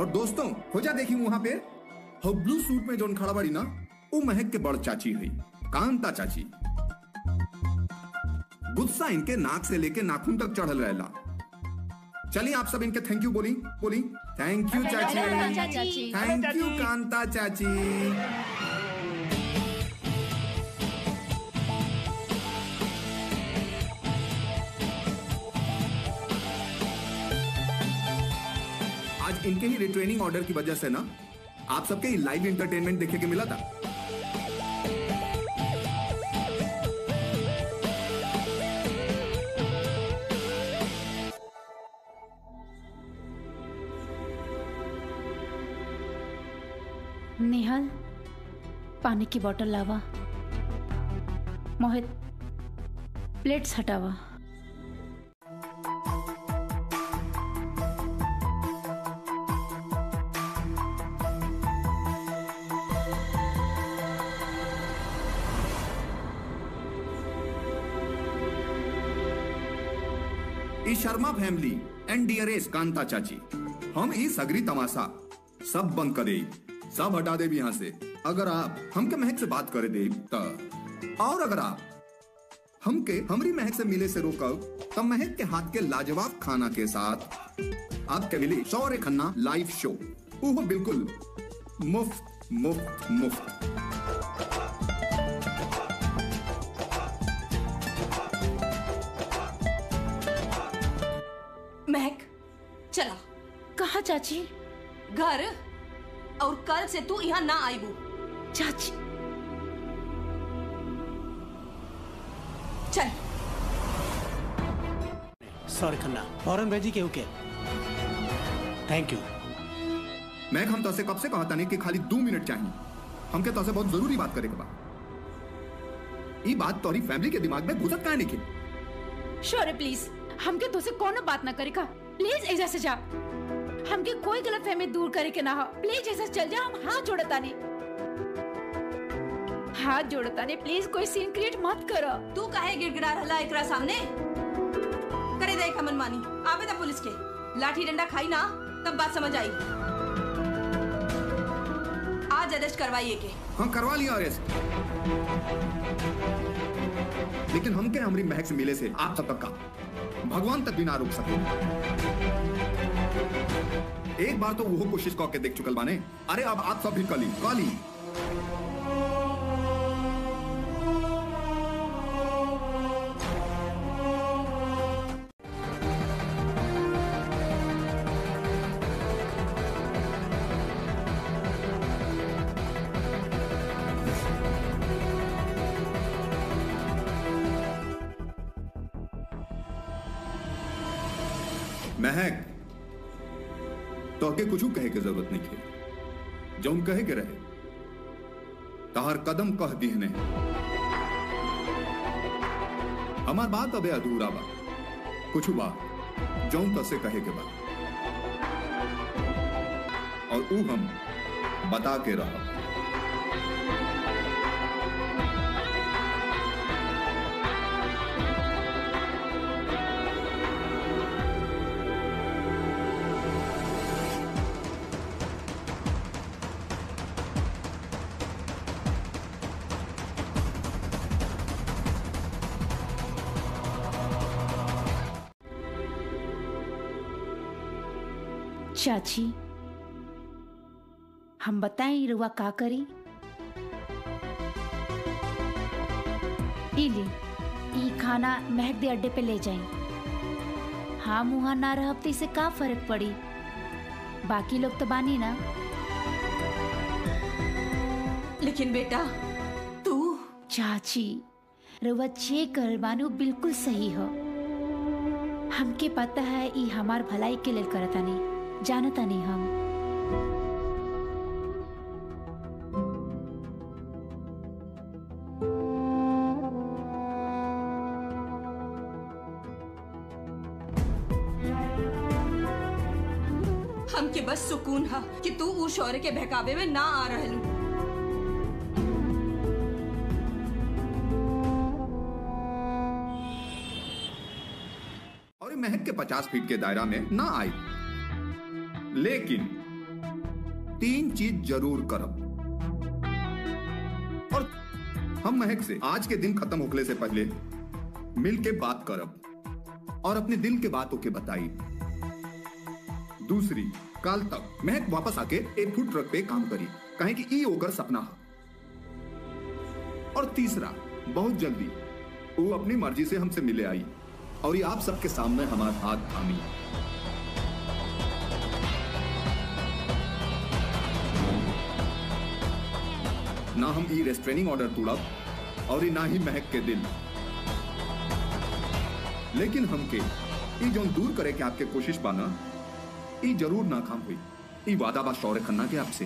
दोस्तों हो जा देखी वहां पे हो ब्लू सूट में जोन खड़ा बड़ी ना वो महक के बड़ चाची हुई कांता चाची गुस्सा इनके नाक से लेके नाखून तक चढ़ल रहेला चलिए आप सब इनके थैंक यू बोली बोली थैंक यू चाची चाची थैंक यू कांता चाची आज इनके ही रिट्रेनिंग ऑर्डर की वजह से ना आप सबके लाइव एंटरटेनमेंट देखे के मिला था नेहल पानी की बोतल लावा मोहित प्लेट्स हटावा ई Sharma family and dearest Kanta चाची हम ई सगरी तमाशा सब बंद करे सब हटा दे यहाँ से अगर आप हमके महक से बात करे दे त और अगर आप हमके हमरी महक से मिले से रोकब तब महक के हाथ के लाजवाब खाना के साथ आपके मिली शौर्य खन्ना लाइव शो वो बिल्कुल मुफ्त मुफ्त मुफ्त महक चला कहा चाची घर और कल से तू यहाँ ना आईबू चाची चल सॉरी खन्ना फौरन भेजी केहू के थैंक यू मैं हम तो से कब से कहता नहीं कि खाली दो मिनट चाहिए हमके तो से बहुत जरूरी बात करे के बा ई बात तोरी फैमिली के दिमाग में घुसत काहे नहीं की शौर्य प्लीज हमके तो से कोनो बात ना करे का प्लीज ऐसा से जा हमके कोई गलत फहमी दूर करे के ना हो प्लीज ऐसा से चल जा हम हाथ जोड़ता नहीं हाथ जोड़ता नहीं प्लीज कोई सीन क्रिएट मत करो तू काहे गिड़गिड़ा रहला एकरा सामने करे दे खमन मानी आवे दा पुलिस के लाठी डंडा खाई ना तब बात समझ आई आज अरेस्ट करवाइए के हाँ करवा लिया अरेस्ट लेकिन हमके हमारी महक से मिले से आप सब तक का भगवान तक भी ना रोक सके एक बार तो वो कोशिश करके देख चुकल बाने अरे अब आप सब भी कली कली महक तो के कुछ कहे के जरूरत नहीं थी जौन कहे के रहे तहर कदम कह दिहने हमार बात अबे अधूरा बा कुछ बात जौन तसे कहे के बा और ऊ हम बता के रहा चाची हम बताएं रुआ का करी इली ई खाना महक दे अड्डे पे ले जाई हम वहाँ ना रहब तो इसे का फर्क पड़ी बाकी लोग तो बानी ना लेकिन बेटा तू चाची रुआ जे करल बानी वो बिल्कुल सही हो हमके पता है ई हमार भलाई के लेल करता नहीं जानता नहीं हम हमके बस सुकून है कि तू ऊ शौर्य के बहकावे में ना आ रहलू और ये महक के पचास फीट के दायरा में ना आई लेकिन तीन चीज जरूर करब और हम महक से आज के दिन खत्म होखले से पहले मिल के बात करब और अपने दिल के बातों के बताई दूसरी काल तक महक वापस आके एक फूड ट्रक पे काम करी कहे कि ई ओकर सपना है और तीसरा बहुत जल्दी वो अपनी मर्जी से हमसे मिले आई और ये आप सबके सामने हमारा हाथ थामी ना हम ई रेस्ट्रेनिंग ऑर्डर तोड़ब और ई ना ही महक के दिल लेकिन हमके ई जो दूर करे के आपके कोशिश पाना ई जरूर नाकाम हुई ई वादा बा शौर्य खन्ना के आपसे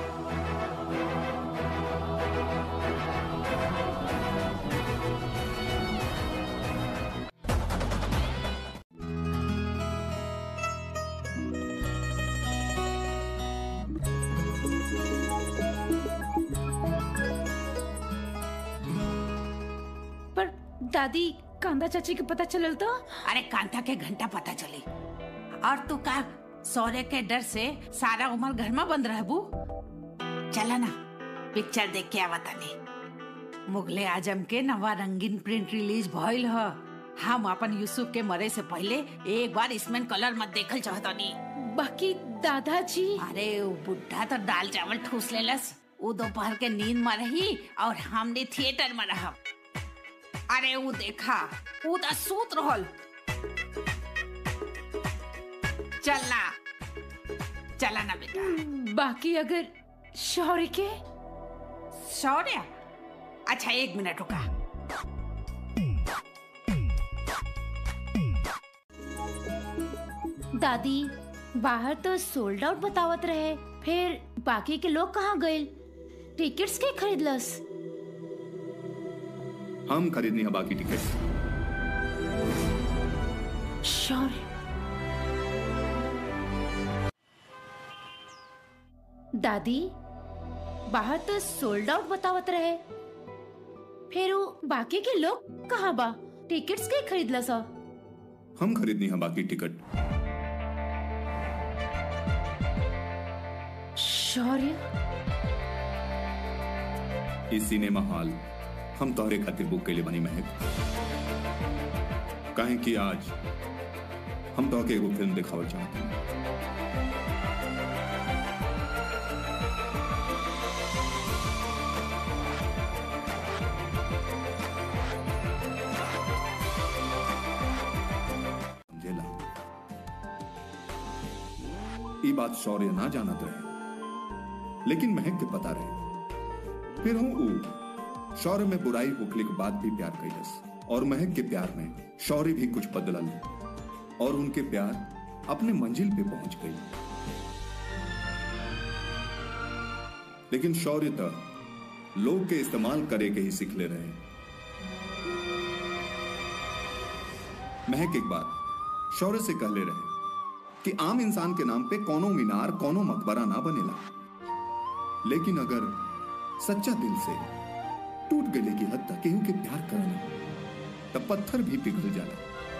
पर दादी कांदा चाची के पता चलल तो अरे कांता के घंटा पता चली और तू का सौर्य के डर से सारा उम्र घर में बंद रहबू चला ना पिक्चर देख के आवा तानी मुगले आजम के नवा रंगीन प्रिंट रिलीज भइल ह हम अपन यूसुफ के मरे से पहले एक बार इसमें कलर मत देखल चाहतानी बाकी दादाजी अरे वो बुढ़ा तो दाल चावल ठूस लेलस वो दोपहर के नींद में रही और हमने थिएटर में रहा अरे वो देखा वो तो सूत रहल चलना चला ना बेटा बाकी अगर शौर्य के शौर्य अच्छा एक मिनट रुका दादी बाहर तो सोल्ड आउट बतावत रहे फिर बाकी के लोग कहाँ गए टिकट्स के खरीदलस हम खरीदनी है बाकी टिकट शौर्य दादी बाहर तो सोल्ड आउट बतावत रहे फिर वो बाकी के लोग कहाँ बा टिकट्स के खरीदलस ह? हम खरीदनी है बाकी टिकट शौर्य इस सिनेमा हॉल हम तोहरे खातिर बुक के लिए बनी महक काहे कि आज हम तोहके एगो फिल्म दिखावल चाहते हैं समझेला ई बात शौर्य ना जानत रहे लेकिन महक के पता रहे फिर हूं ऊ शौर्य में बुराई होखले के बाद भी प्यार कैलस और महक के प्यार में शौर्य भी कुछ बदलल और उनके प्यार अपने मंजिल पे पहुंच गई लेकिन शौर्य तक लोग के इस्तेमाल करे के ही सीखले रहे महक एक बार शौर्य से कहले रहे कि आम इंसान के नाम पे कोनो मीनार कोनो मकबरा ना बनेला लेकिन अगर सच्चा दिल से टूट गले की हद तक केहू के प्यार करना तब पत्थर भी पिघल जाला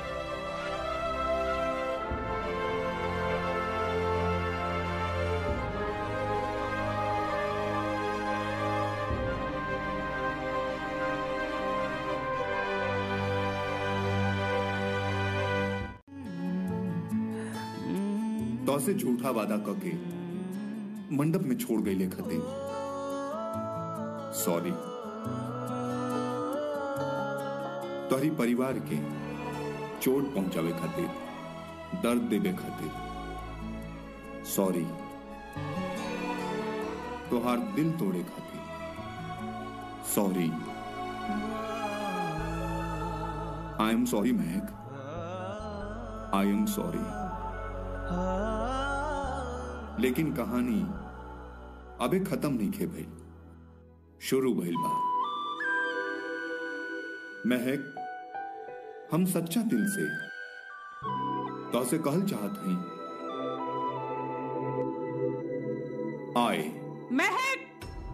तो से झूठा वादा करके मंडप में छोड़ गई लेखते सॉरी तोहरी परिवार के चोट पहुंचावे खातिर दर्द देवे खातिर सॉरी तोहार दिल तोड़े खातिर sorry I am sorry Mahak I am sorry लेकिन कहानी अबे खत्म नहीं खे भइल शुरू भइल बा महक हम सच्चा दिल से तो से कहल चाहत हई आए महक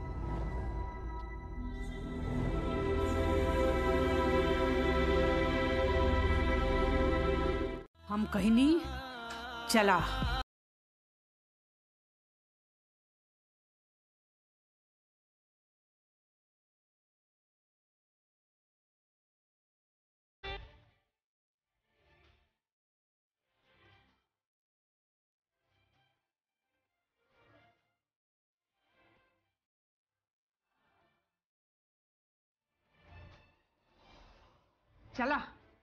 हम कहीं नहीं चला चला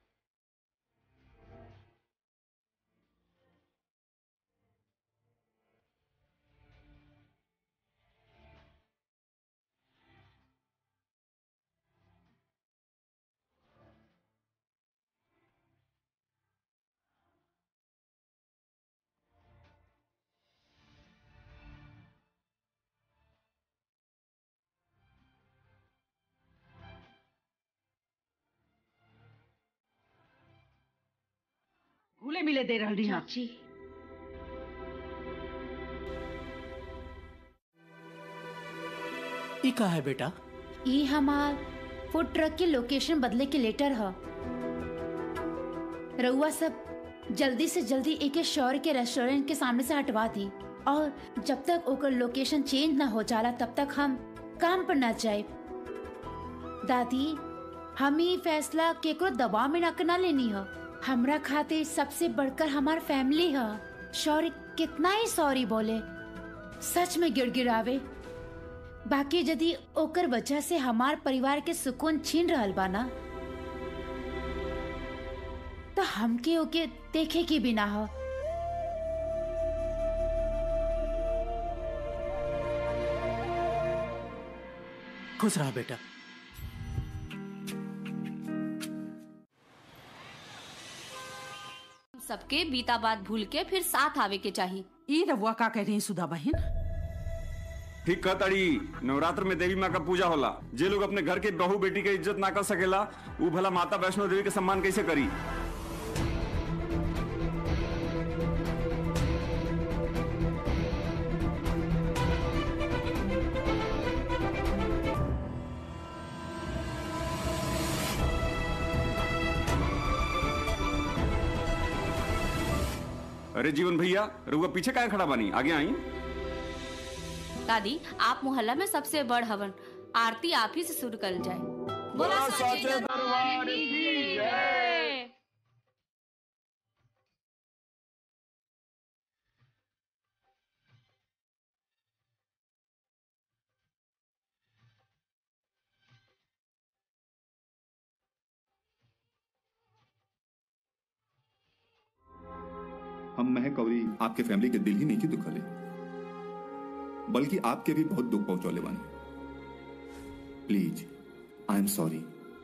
घुले मिले दे रही हाँ चाची ई का है बेटा ई हमार फूड ट्रक के लोकेशन बदले के लेटर ह रउआ सब जल्दी से जल्दी एके शहर के रेस्टोरेंट के सामने से हटवा दी और जब तक ओकर लोकेशन चेंज ना हो जाला तब तक हम काम पर ना जाए दादी हम ई फैसला केकरो दबाव में ना करना लेनी ह हमरा खातिर सबसे बढ़कर हमार फैमिली ह शौर्य कितना ही सॉरी बोले सच में गिड़गिड़ावे बाकी यदि ओकर वजह से हमार परिवार के सुकून छीन रहल बा ना तो हमके ओके देखे के बिना हो खुश रहा बेटा सबके बीता बात भूल के फिर साथ आवे के चाहिए ई रबुआ का कह रही सुधा बहन ठीक कहताड़ी नवरात्र में देवी माँ का पूजा होला जे लोग अपने घर के बहू बेटी के इज्जत ना कर सकेला ऊ भला माता वैष्णो देवी के सम्मान कैसे करी अरे जीवन भैया रुआ पीछे काय खड़ा बानी आगे आई दादी आप मोहल्ला में सबसे बड़ हवन आरती आप ही से शुरू कर जाए बोला साचे दरबार की जय। हम महक अवरी आपके फैमिली के दिल ही नहीं की दुखले बल्कि आपके भी बहुत दुख पहुंचौले बानी प्लीज आई एम सॉरी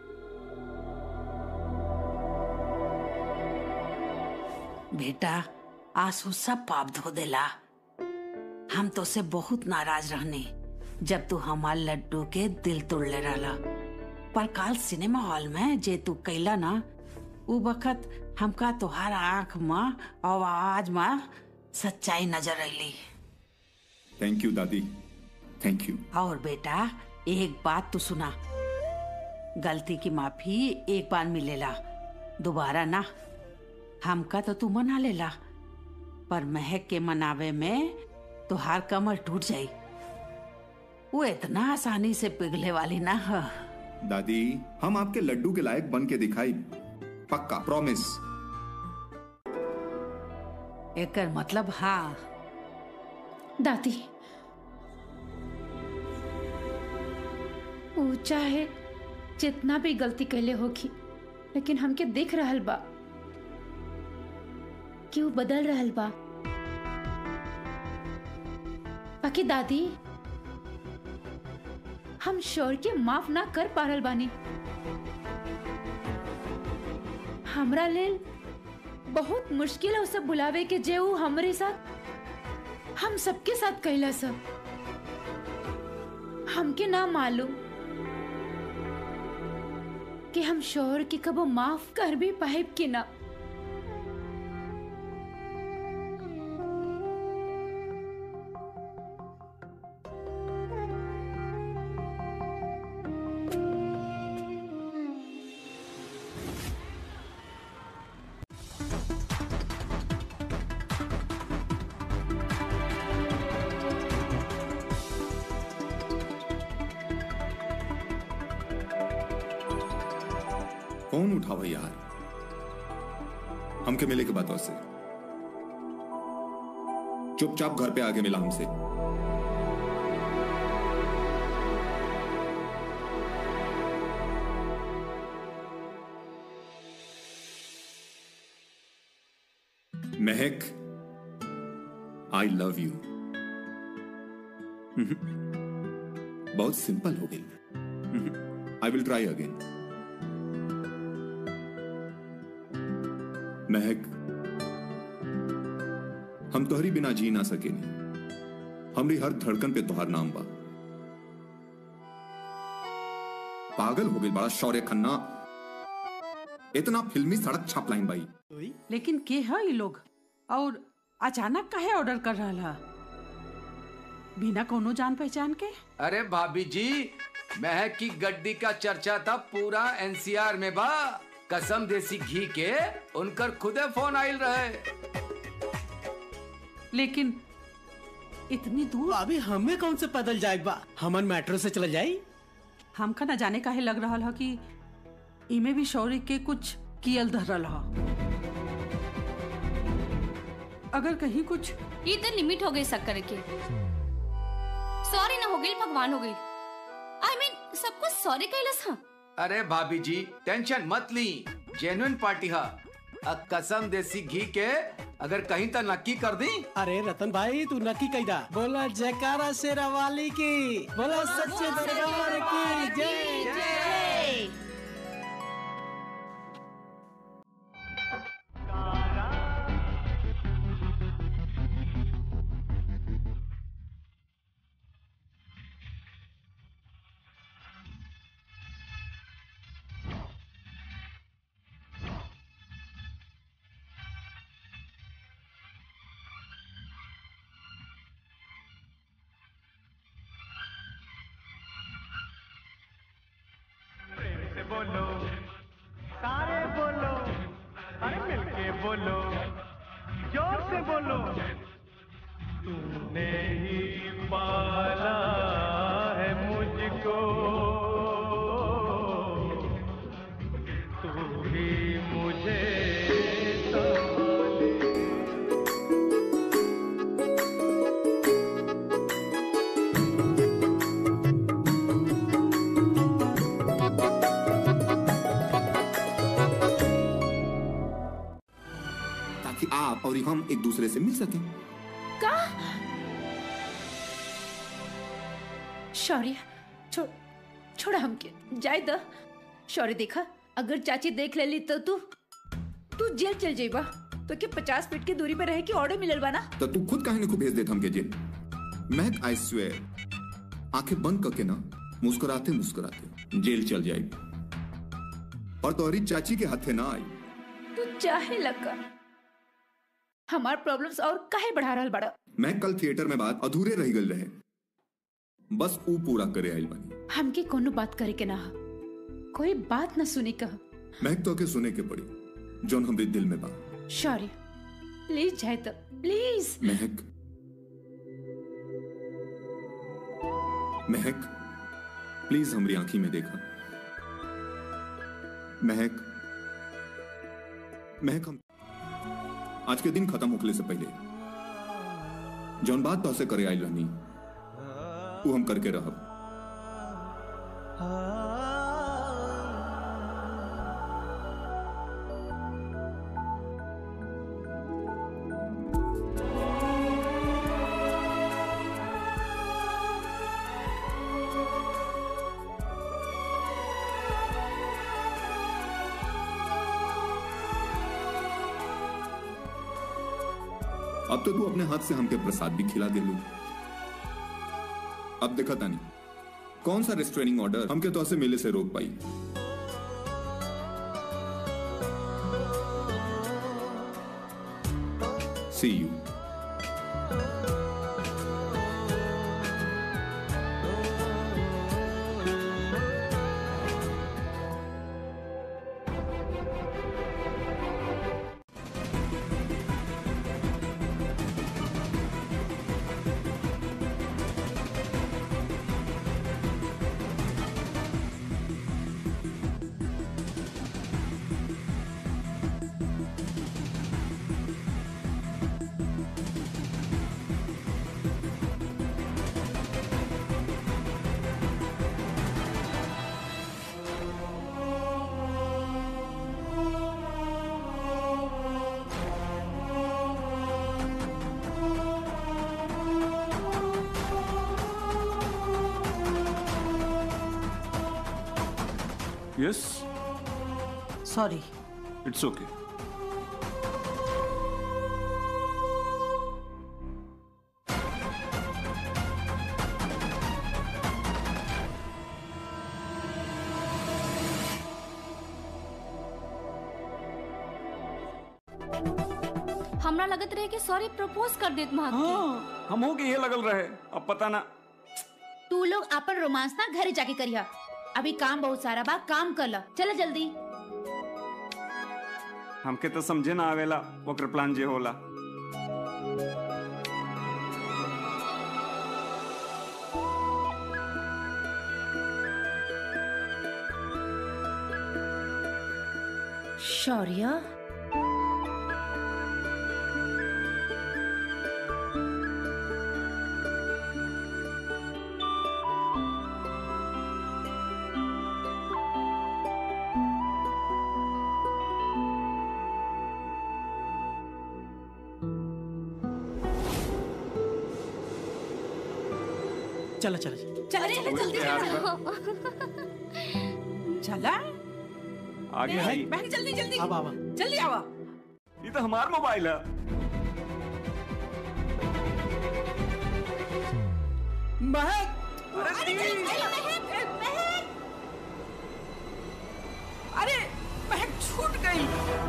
बेटा आंसू सब पाप धो देला हम तो से बहुत नाराज रहने जब तू हमार लड्डू के दिल तोड़ले रहला पर काल सिनेमा हॉल में जे तू कैला ना उ वक्त हमका तोहार आंख में और आवाज में सच्चाई नजर अली थैंक यू दादी थैंक यू और बेटा एक बात तू सुना गलती की माफी एक बार मिलेला दोबारा ना हमका तो तू मना लेला पर महक के मनावे में तुहार कमर टूट जाई वो इतना आसानी से पिघले वाली ना ह दादी हम आपके लड्डू के लायक बन के दिखाई पक्का प्रॉमिस एकर मतलब हाँ दादी वो चाहे जितना भी गलती कैले होगी लेकिन हमके दिख रहल बा कि वो बदल रहल बा बाकी दादी हम शोर के माफ ना कर पा रहल बानी हमरा लेल बहुत मुश्किल है उ सब बुलावे के जे उ हमरे साथ हम सबके साथ कैला सब हमके ना मालूम कि हम शोहर के कबो माफ कर भी पाइब कि ना कौन उठावा यार हमके मिले के बातों से चुपचाप घर पे आके मिला हमसे महक आई लव यू बहुत सिंपल हो गई I will try again Mahak हम तोहरी बिना जी ना सकेनी हमरी हर धड़कन पे तोहार नाम बा पागल हो गई बड़ा शौर्य खन्ना इतना फिल्मी सड़क छाप लाइन बाई लेकिन के है ये लोग और अचानक काहे ऑर्डर कर रहा है बिना कोनो जान पहचान के अरे भाभी जी महक की गड्डी का चर्चा था पूरा एनसीआर में बा कसम देसी घी के उनकर खुदे फोन आयल रहे लेकिन इतनी दूर अभी हमें कौन से पैदल जाए बा हमन मेट्रो से चल जाई हमका न जाने काहे लग रहा है कि इमे भी शौर्य के कुछ कियल धरल है अगर कहीं कुछ ये तो लिमिट हो गई शक्कर के सॉरी ना हो गई भगवान हो गई आई मीन सब कुछ सॉरी कैलस हाँ अरे भाभी जी टेंशन मत ली जेन्युइन पार्टी हा अ कसम देसी घी के अगर कहीं तो नक्की कर दी अरे रतन भाई तू नक्की कैदा बोला जयकारा शेरा वाली की बोला सच्चे दरबार की जय से बोलो सारे बोलो अरे मिलके बोलो जोर से बोलो तूने ही पाला है मुझको तू ही मुझे संभाले ताकि आप और हम एक दूसरे से मिल सकें का शौर्य छोड़ छोड़ हमके जाए द शौर्य देखा अगर चाची देख लेली तो तू तू जेल चल जाइबा तो के पचास फीट की दूरी पे रहे की ऑर्डर मिलल बा ना तो तू खुद काहे को भेज देत हमके जेल महक आई स्वेयर आंखें बंद करके ना मुस्कुराते मुस्कुराते जेल चल जाएगी और तोहरी चाची के हाथे ना आई तू चाहे लगा हमार प्रॉब्लम्स और काहे बढ़ा रहल बड़ा मैं कल थिएटर में बात अधूरे रह गल रहे बस ऊ पूरा करे आइल बनी हमके कोनो बात करे के ना हा। कोई बात ना सुने का महक तो के सुने के पड़ी जोन हमरे दिल में बा शौर्य प्लीज जाए तो प्लीज महक महक प्लीज हमारी आंखी में देखा महक महक हम आज के दिन खत्म होखले से पहले जौन बात तो से करे आइल रहनी वो हम करके रहब अब तो तू अपने हाथ से हमके प्रसाद भी खिला दे लू अब देखा तानी कौन सा रेस्ट्रेनिंग ऑर्डर हमके तो ऐसे मेले से रोक पाई see you yes sorry it's okay हमरा लगत रहे कि सॉरी प्रपोज कर देत महक के। हाँ हम हो के ये लगल रहे अब पता ना तू लोग अपन रोमांस ना घरे जाके करिया अभी काम बहुत सारा बा काम कर ला चला जल्दी हमके तो समझे ना आवेला ओकर प्लान जे होला शौर्य चला चला चला चला जल्दी चला चला आगे आई बहन जल्दी जल्दी अब आवा जल्दी आवा ये तो हमार मोबाइल है महक अरे जल्दी, महक, महक। अरे महक छूट गई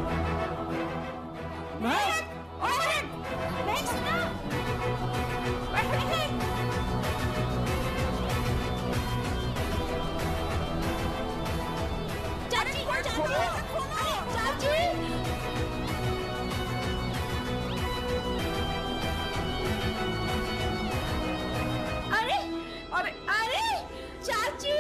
महक महक महक सुना महक चाची चाची चाची अरे अरे अरे चाची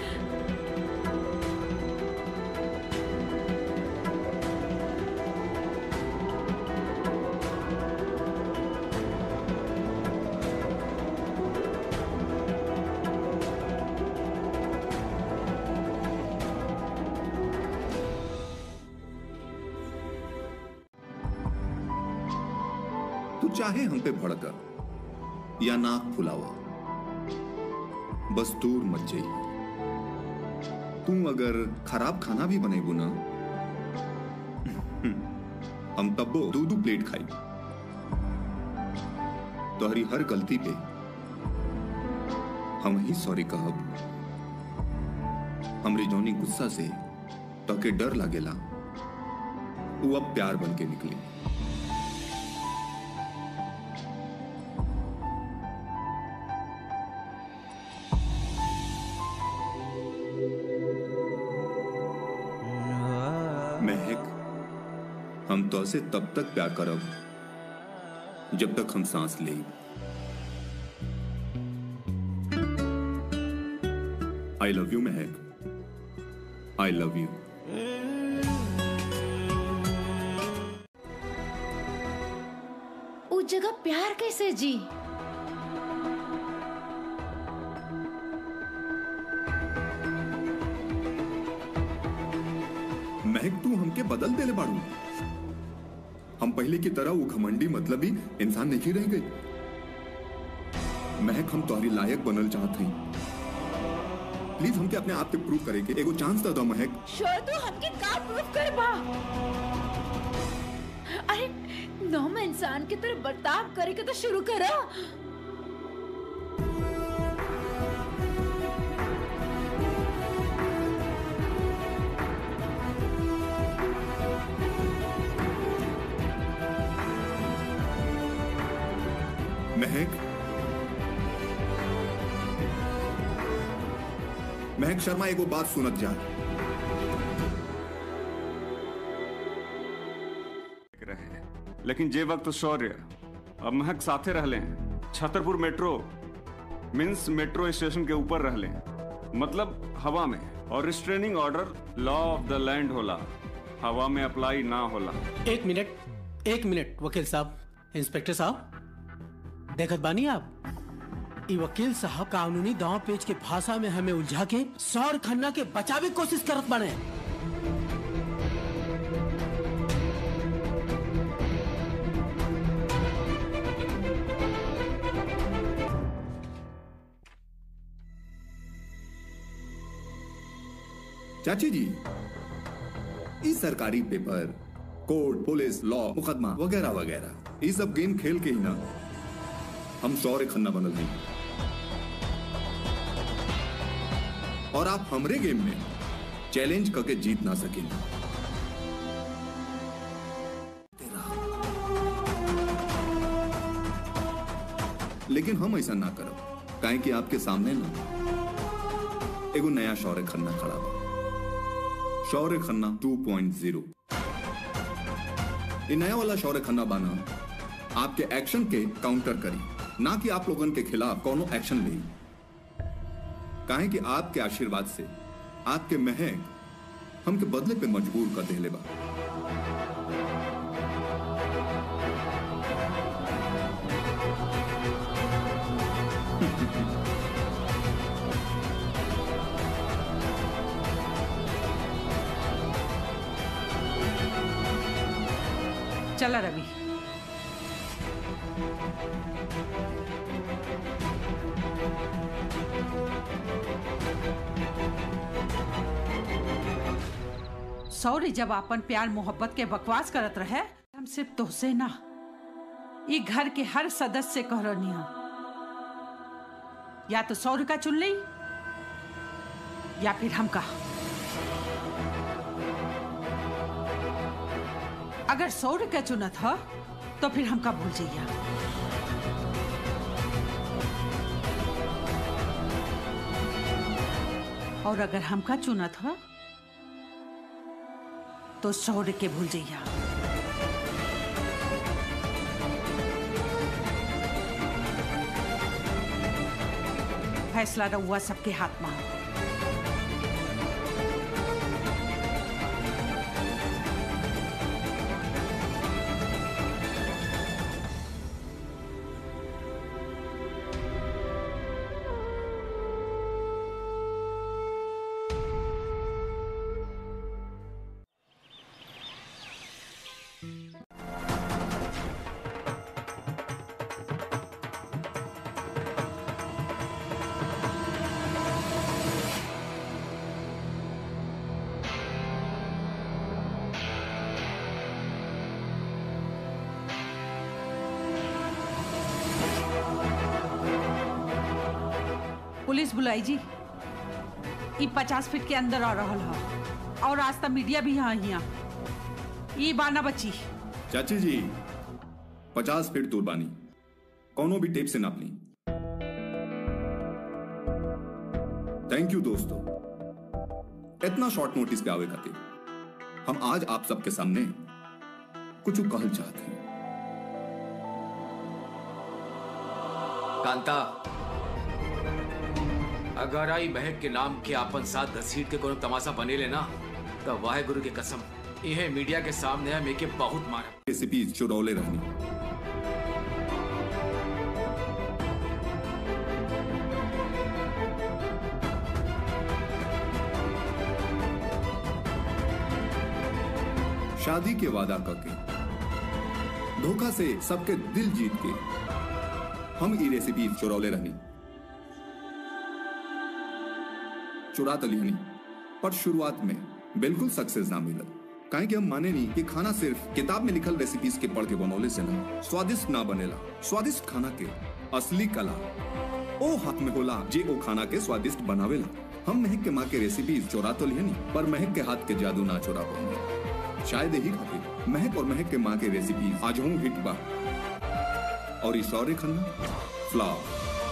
तू चाहे हम पे भड़कर या नाक फुलावा बस दूर मत जाइए तू अगर खराब खाना भी बनेबू ना हम तब्बो दू दू प्लेट खाई तोहरी हर गलती पे हम ही सॉरी कहब हमरी जौनी गुस्सा से तोके डर लागेला वो अब प्यार बन के निकली महक हम तो से तब तक प्यार करब जब तक हम सांस ले I love you Mahak I love you उस जगह प्यार कैसे जी महक तू हमके बदल देले बाड़ू हम पहले की तरह वो घमंडी मतलब ही इंसान नहीं रह गई महक हम तुम्हारी लायक बनल चाहत हई प्लीज हमके अपने आप के प्रूव करे के एगो चांस तो दो महक श्योर तू हमके का प्रूफ कर बा अरे नॉर्मल इंसान की तरह बर्ताव करे के तो शुरू करो महक महक शर्मा एगो बात सुनत जा रहे लेकिन जे वक्त शौर्य अब महक साथे रहले Chhatarpur metro means metro station के ऊपर रहले मतलब हवा में और restraining order law of the land होला हवा में अप्लाई ना होला एक मिनट एक मिनट वकील साहब इंस्पेक्टर साहब देखत बानी आप ई वकील साहब कानूनी दांव पेच के भाषा में हमें उलझा के सौर खन्ना के बचावे की कोशिश करत बाने चाची जी इस सरकारी पेपर कोर्ट पुलिस लॉ मुकदमा वगैरह वगैरह ये सब गेम खेल के ही ना हम शौर्य खन्ना बनल हैं और आप हमरे गेम में चैलेंज करके जीत ना सकेंगे लेकिन हम ऐसा ना करब काहे कि आपके सामने ना एगो नया शौर्य खन्ना खड़ा बा शौर्य खन्ना 2.0 ये नया वाला शौर्य खन्ना बाना आपके एक्शन के काउंटर करी ना कि आप लोगन के खिलाफ कोनो एक्शन ले काहे कि आपके आशीर्वाद से आपके महक हमके बदले पे मजबूर कर देले बा चला रवि सौरी जब अपन प्यार मोहब्बत के बकवास करत रहे हम सिर्फ तोहसे ना ये घर के हर सदस्य कह रही या तो सौर्य का चुन ली या फिर हमका अगर सौर्य का चुनत ह तो फिर हमका भूल जाइया और अगर हमका चुनत ह तो सौर्य के भूल जाइया फैसला रहुआ सबके हाथ में हो पुलिस बुलाई जी ई पचास फीट के अंदर आ रहा है और आज तक मीडिया भी यहाँ यहाँ ई बाना बची चाची जी पचास फीट दूर बानी कौनो भी टेप से नाप ली थैंक यू दोस्तों इतना शॉर्ट नोटिस पे आवे खातिर हम आज आप सबके सामने कुछ कहल चाहते हैं कांता अगर आई बहक के नाम के आपन साथ घसीट के कोनो तमाशा बने लेना तो वाहे गुरु की कसम यह मीडिया के सामने हम एके बहुत मारा रेसिपी चुरौले रहनी शादी के वादा करके धोखा से सबके दिल जीत के हम ई रेसिपी चुरौले रहनी चुरा तो लिहनी पर शुरुआत में बिल्कुल सक्सेस ना मिलल काहे कि हम माने नहीं कि खाना सिर्फ किताब में लिखल रेसिपीज के पढ़ के बनौले से ना स्वादिष्ट ना बनेला स्वादिष्ट खाना के असली कला ओ हाथ में होला जे ओ खाना के स्वादिष्ट बनावेला हम महक के माँ के रेसिपीज चोरा तो लिहनी पर महक के हाथ के जादू ना चोरा पाऊंगे शायद यही खातिर महक और महक के माँ के रेसिपीज आज हूँ हिट बा और ये शौर्य खन्ना फ्लॉप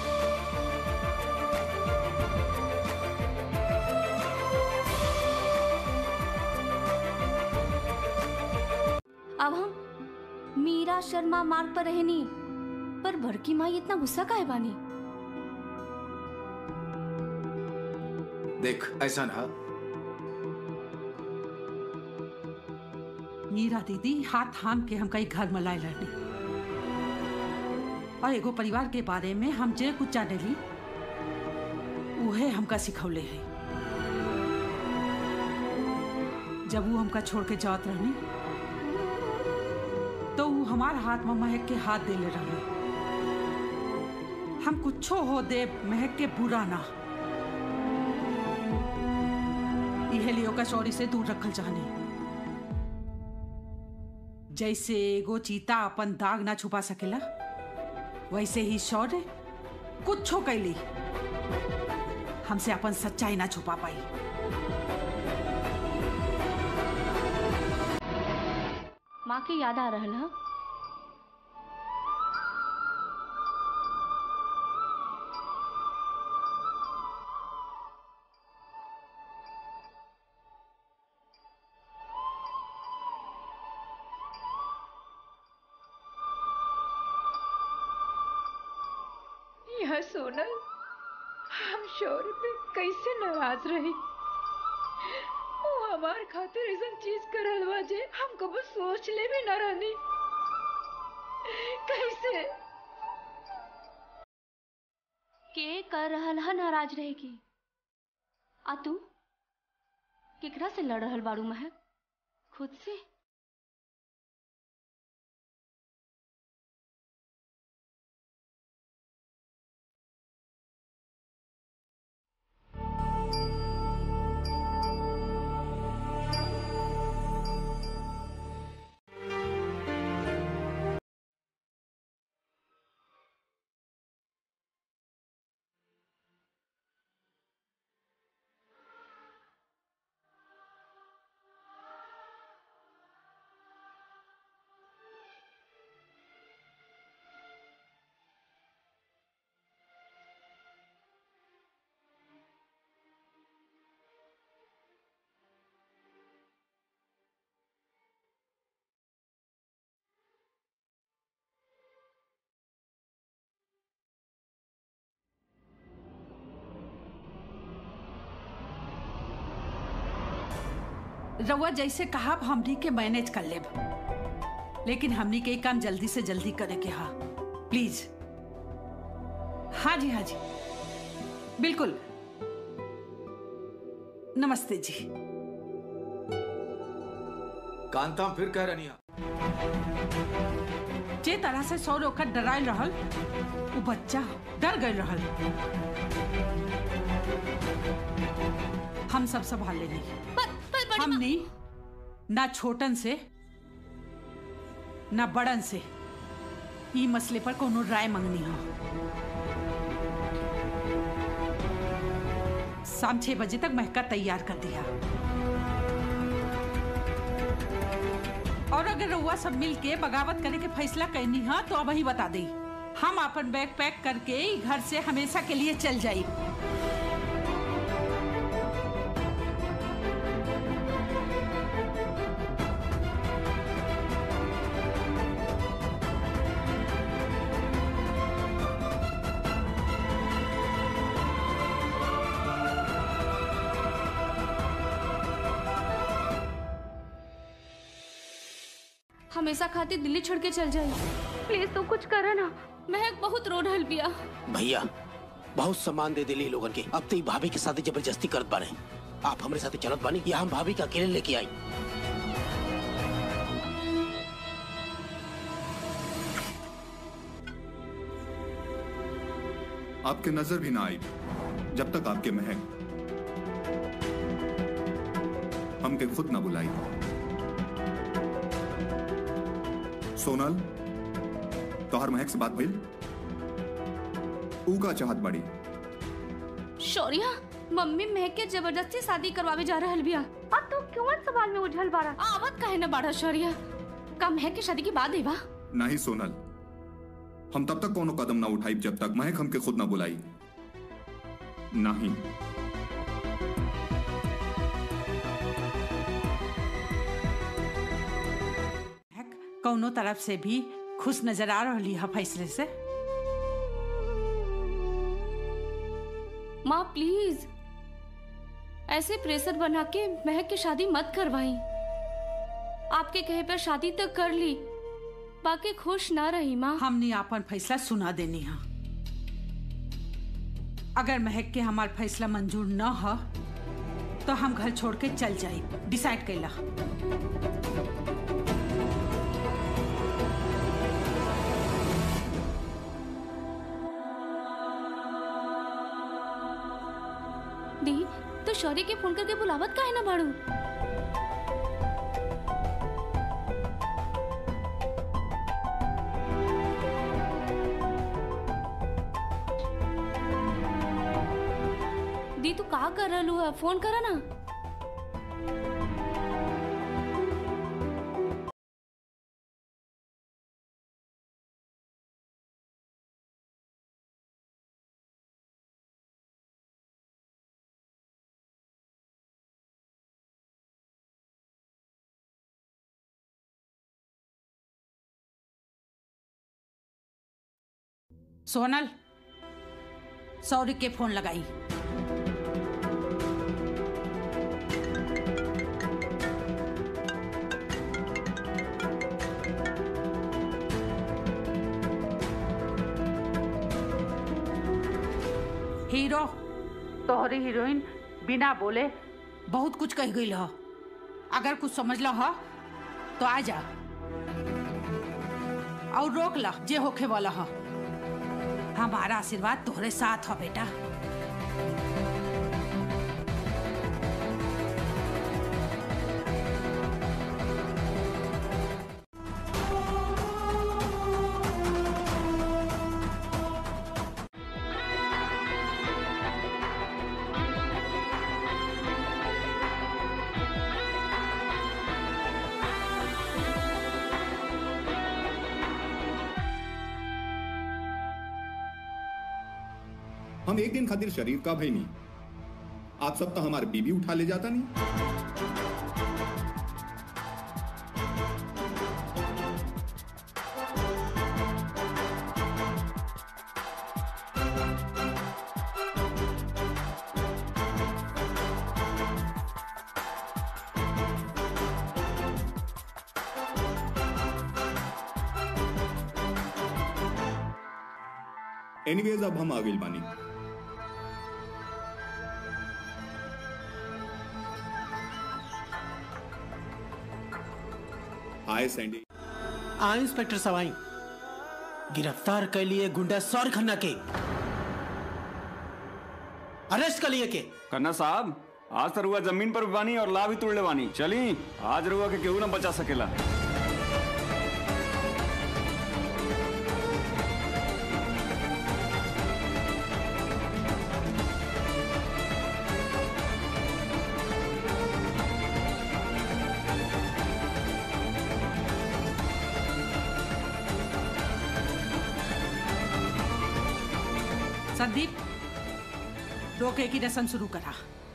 अब हम मीरा शर्मा मार्ग पर रहनी पर बड़की माई इतना गुस्सा काहे बानी देख ऐसा ना मीरा दीदी हाथ थाम के हम कई घर में लाए लड़नी और एगो परिवार के बारे में हम जे कुछ जाने ली उहे हमका सिखौले है जब वो हमका छोड़ के जात रहनी तो वो हमार हाथ में महक के हाथ देले रहे हम कुछो हो दे महक के बुरा ना यह लियो का शौर्य से दूर रखल चाहनी जैसे एगो चीता अपन दाग ना छुपा सकेला वैसे ही शौर्य कुछ कैली हमसे अपन सच्चाई ना छुपा पाई माँ के याद आ रहल है यह सोनल हम शौर्य पे कैसे नाराज रही वो हमार खातिर ऐसा चीज करल बा जे हम कबो सोच ले भी न रहनी कैसे के कर रहल है नाराज रहेगी आ तू केकरा से लड़ रहल बाड़ू महक खुद से रउआ जैसे कहा हमनी के मैनेज कर लेब लेकिन हमनी के ई काम जल्दी से जल्दी करे के हा प्लीज हाँ जी हाँ जी बिल्कुल नमस्ते जी कांता फिर कह रही जे तरह से सौ रोकर डरायल रहल वो बच्चा डर गए रहल हम सब संभाल लेनी हमनी ना छोटन से ना बड़न से ई मसले पर कोनो राय मंगनी हो शाम छह बजे तक महका तैयार कर दिया और अगर रउआ सब मिल के बगावत करे के फैसला करनी है तो अब ही बता दी हम अपन बैग पैक करके ई घर से हमेशा के लिए चल जाई हमेशा खातिर दिल्ली छोड़ के चल जाए प्लीज तू कुछ करा ना महक बहुत रो रहल बिया भैया बहुत सामान दे दिली लोगन के अब तो ई भाभी के साथ जबरदस्ती करत बारे आप हमारे साथ चलत बानी या हम भाभी के अकेले लेके आई आपके नजर भी ना आई जब तक आपके महक हमके खुद ना बुलाई सोनल तोहर महक से बात भइल ऊ का चाहत बड़ी शौर्या मम्मी महक के जबरदस्ती शादी करवावे जा रहल बिया अब तू क्यों सवाल में उलझल बाड़ा आवत काहे न बाड़ा शौर्या का महक के शादी के बाद है बा नहीं सोनल हम तब तक कोनो कदम ना उठाई जब तक महक हमके खुद ना बुलाई नहीं कौनो तरफ से भी खुश नजर आ रही है फैसले से माँ प्लीज ऐसे प्रेशर बना के महक की शादी मत करवाई आपके कहे पर शादी तो कर ली बाकी खुश ना रही माँ हमने अपन फैसला सुना देनी है अगर महक के हमार फैसला मंजूर न हो तो हम घर छोड़ के चल जाए डिसाइड कैला दी तो शौर्य के फोन करके बुलावत काहे ना बाड़ू दी तू का कर रहलू है फोन करा ना सोनल सौरी के फोन लगाई हीरो तोहरी हीरोइन बिना बोले बहुत कुछ कह गई हो अगर कुछ समझ लो हो तो आ जा और रोक ला जे होखे वाला हो हमारा आशीर्वाद तोहरे साथ हो बेटा हम एक दिन खातिर शरीर का भाई नहीं आप सब तो हमारे बीबी उठा ले जाता नहीं एनीवेज अब हम आ गइल बानी हाय सैंडी आ इंस्पेक्टर सवाई गिरफ्तार कर लिए गुंडा सौर खन्ना के अरेस्ट कर लिए के खन्ना साहब आज तो रुआ जमीन पर भी बानी और ला भी तोड़ले बानी चली आज रुआ के केहू ना बचा सकेला संदीप रोके की रस्म शुरू करा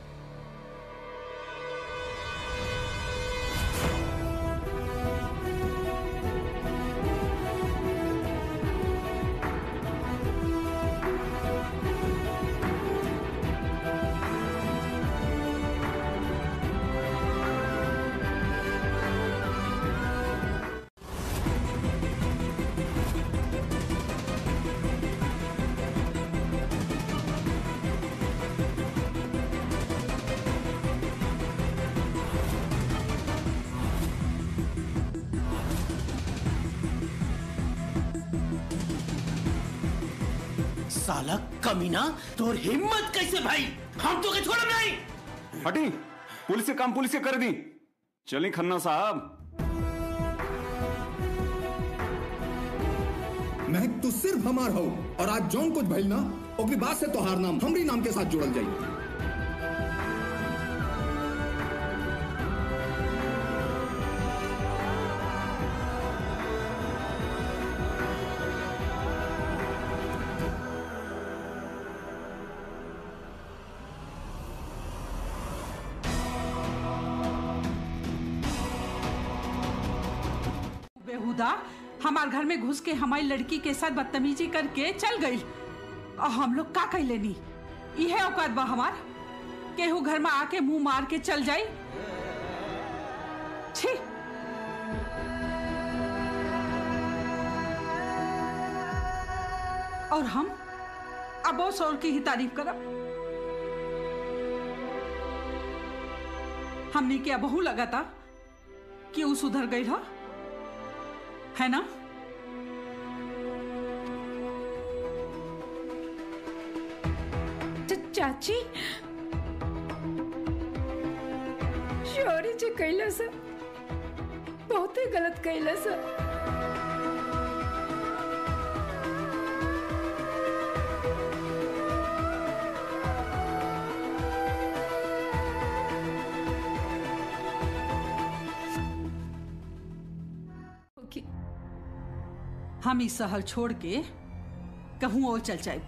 साला कमीना तोर हिम्मत कैसे भाई हम तो के छोड़ब नहीं हटी पुलिस के काम पुलिस के कर दी चली खन्ना साहब महक तू सिर्फ हमार हो और आज जौन कुछ भइल ना ओकरी बात से तोहार नाम हमरी नाम के साथ जोड़ल जाई बेहुदा हमार घर में घुस के हमारी लड़की के साथ बदतमीजी करके चल गई और हम लोग का कह लेनी यह औकात बा हमार केहू घर में आके मुंह मार के चल जाई छी और हम अब वो सौर की ही तारीफ करब हमने क्या बहु लगा था कि वो सुधर गई हा है ना च- चाची जे कैला सा बहुते गलत कैला सा ओके हम ई शहर छोड़ के कहूँ और चल जाए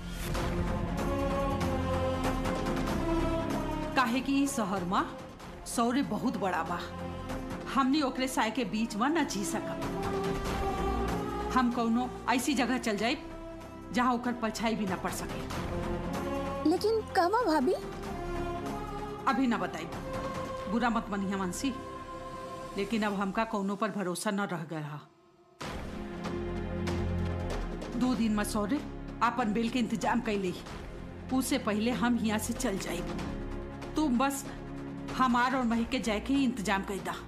काहे कि ई शहर में सौरे बहुत बड़ा बा हमनी ओकरे साय के बीच में न जी सकब हम कौनो ऐसी जगह चल जाए जहाँ ओकर परछाई भी न पड़ सके लेकिन कहवा भाभी अभी न बताई बुरा मत मनिया मानसी लेकिन अब हमका कौनो पर भरोसा न रह गया दो दिन में सौरे आपन बिल के इंतजाम कैले उससे पहले हम यहाँ से चल जाए तुम बस हमार और मही के जाए के ही इंतजाम कर दा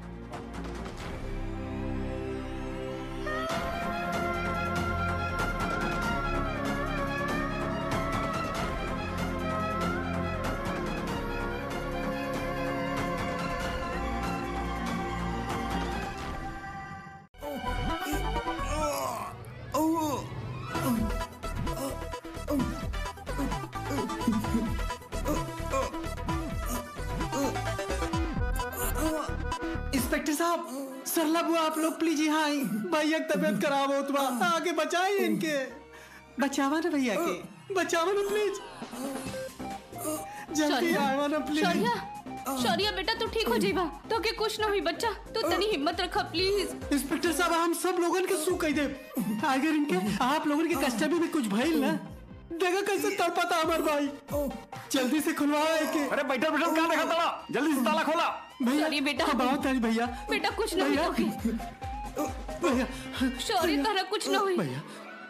इंस्पेक्टर साहब सरला बुआ आप लोग प्लीज यहाँ आई भैया की तबीयत खराब हो तुम आगे बचाइए इनके बचावा ना भैया के बचावा ना प्लीज जल्दी शौर्या, आवा ना प्लीज शौर्या शौर्या बेटा तू ठीक हो जाइबा तो के कुछ न हुई बच्चा तू तनी हिम्मत रखा प्लीज इंस्पेक्टर साहब हम सब लोगन के सू कह दे अगर इनके आप लोगन के कस्टडी में कुछ भइल ना देखा कैसे तड़पता हमार भाई जल्दी से खुलवाओ एके अरे बैठल बैठल कहाँ देखा ताला जल्दी से ताला खोला भैया सॉरी बेटा। अब आओ तारी भैया बेटा कुछ न हुई भैया। तो भैया शौर्य तरह कुछ न हुई भैया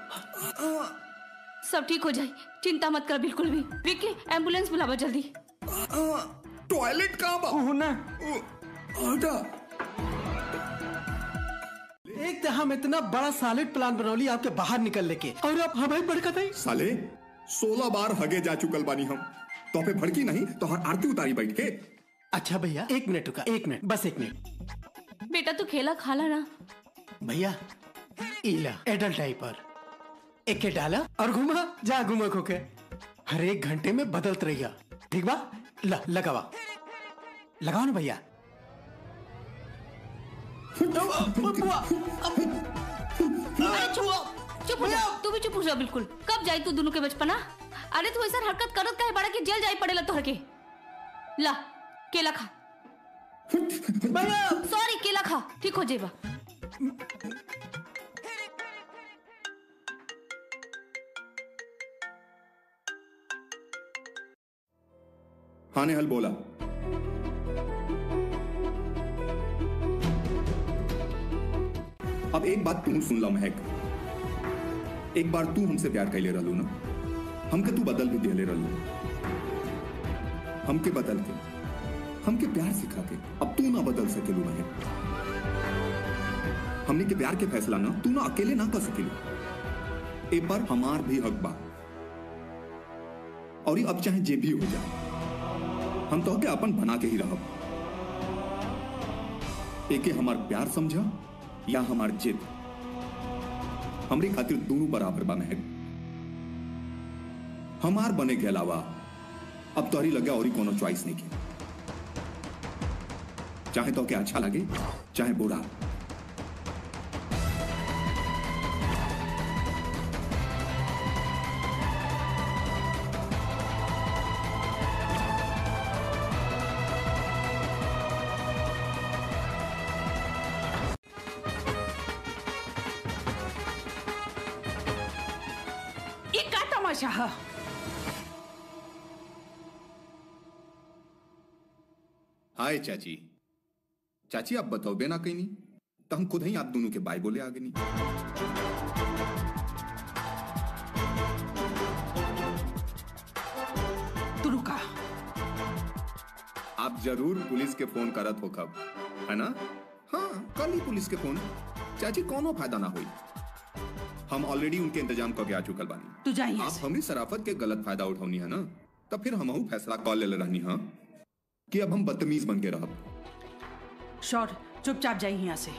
सब ठीक हो जाए चिंता मत कर बिल्कुल भी विक्की एम्बुलेंस बुलावा जल्दी टॉयलेट कहाँ बा ना हटा एक तो हम इतना बड़ा सॉलिड प्लान बनौली आपके बाहर निकल लेके और अब हमें बड़कत है साले सोलह बार हगे जा चुकल बानी हम तो पे भड़की नहीं तो हर आरती उतारी बैठ के अच्छा भैया एक मिनट रुका एक मिनट बस एक मिनट बेटा तू खेला खाला ना भैया इला एडल्ट डाइपर एक के डाला और घुमा जा घुमा खोके हर एक घंटे में बदलत रहिया ठीक बा ला लगावा लगाओ ना भैया अरे चुप चुप हो जा तू भी चुप हो जा बिल्कुल कब जाई तू दोनों के बचपना अरे तू ऐसा हरकत करत काहे बड़ा कि जेल जाई पड़ेला तोहर के ला केला खा भैया सॉरी केला खा ठीक हो जाएगा हाँ ने हल बोला अब एक बात तू सुन ला महक एक बार तू हमसे प्यार कैले रहलू ना हमके तू बदल भी दिले रहलू हमके बदल के हमके प्यार सिखा के अब तू ना बदल सकेलू महक हमने के प्यार के फैसला ना तू ना अकेले ना कर सकेलू एक बार हमार भी हक बा और ये अब चाहे जे भी हो जाए हम तो के अपन बना के ही रहब एके हमार प्यार समझा या हमार जिद हमरे खातिर दोनों बराबर बा महक हमार बने के अलावा अब तोहरी लगे और ही कोनो चॉइस नहीं की चाहे तो क्या अच्छा लगे चाहे बुरा ये का तमाशा है हाय चाची चाची आप बताओ बेना कहीं नहीं तो हम खुद ही आप दोनों के बाय बोले आगे नहीं तू रुका आप जरूर पुलिस के फोन करत हो कब है ना हाँ कल ही पुलिस के फोन चाची कोनो फायदा ना हुई हम ऑलरेडी उनके इंतजाम करके आ चुकल बानी तू जा यहाँ आप से हमरी शराफत के गलत फायदा उठौनी है ना तब फिर हम फैसला कॉल ले रहनी हाँ कि अब हम बदतमीज बन के रहब शौर चुपचाप जाइए यहाँ से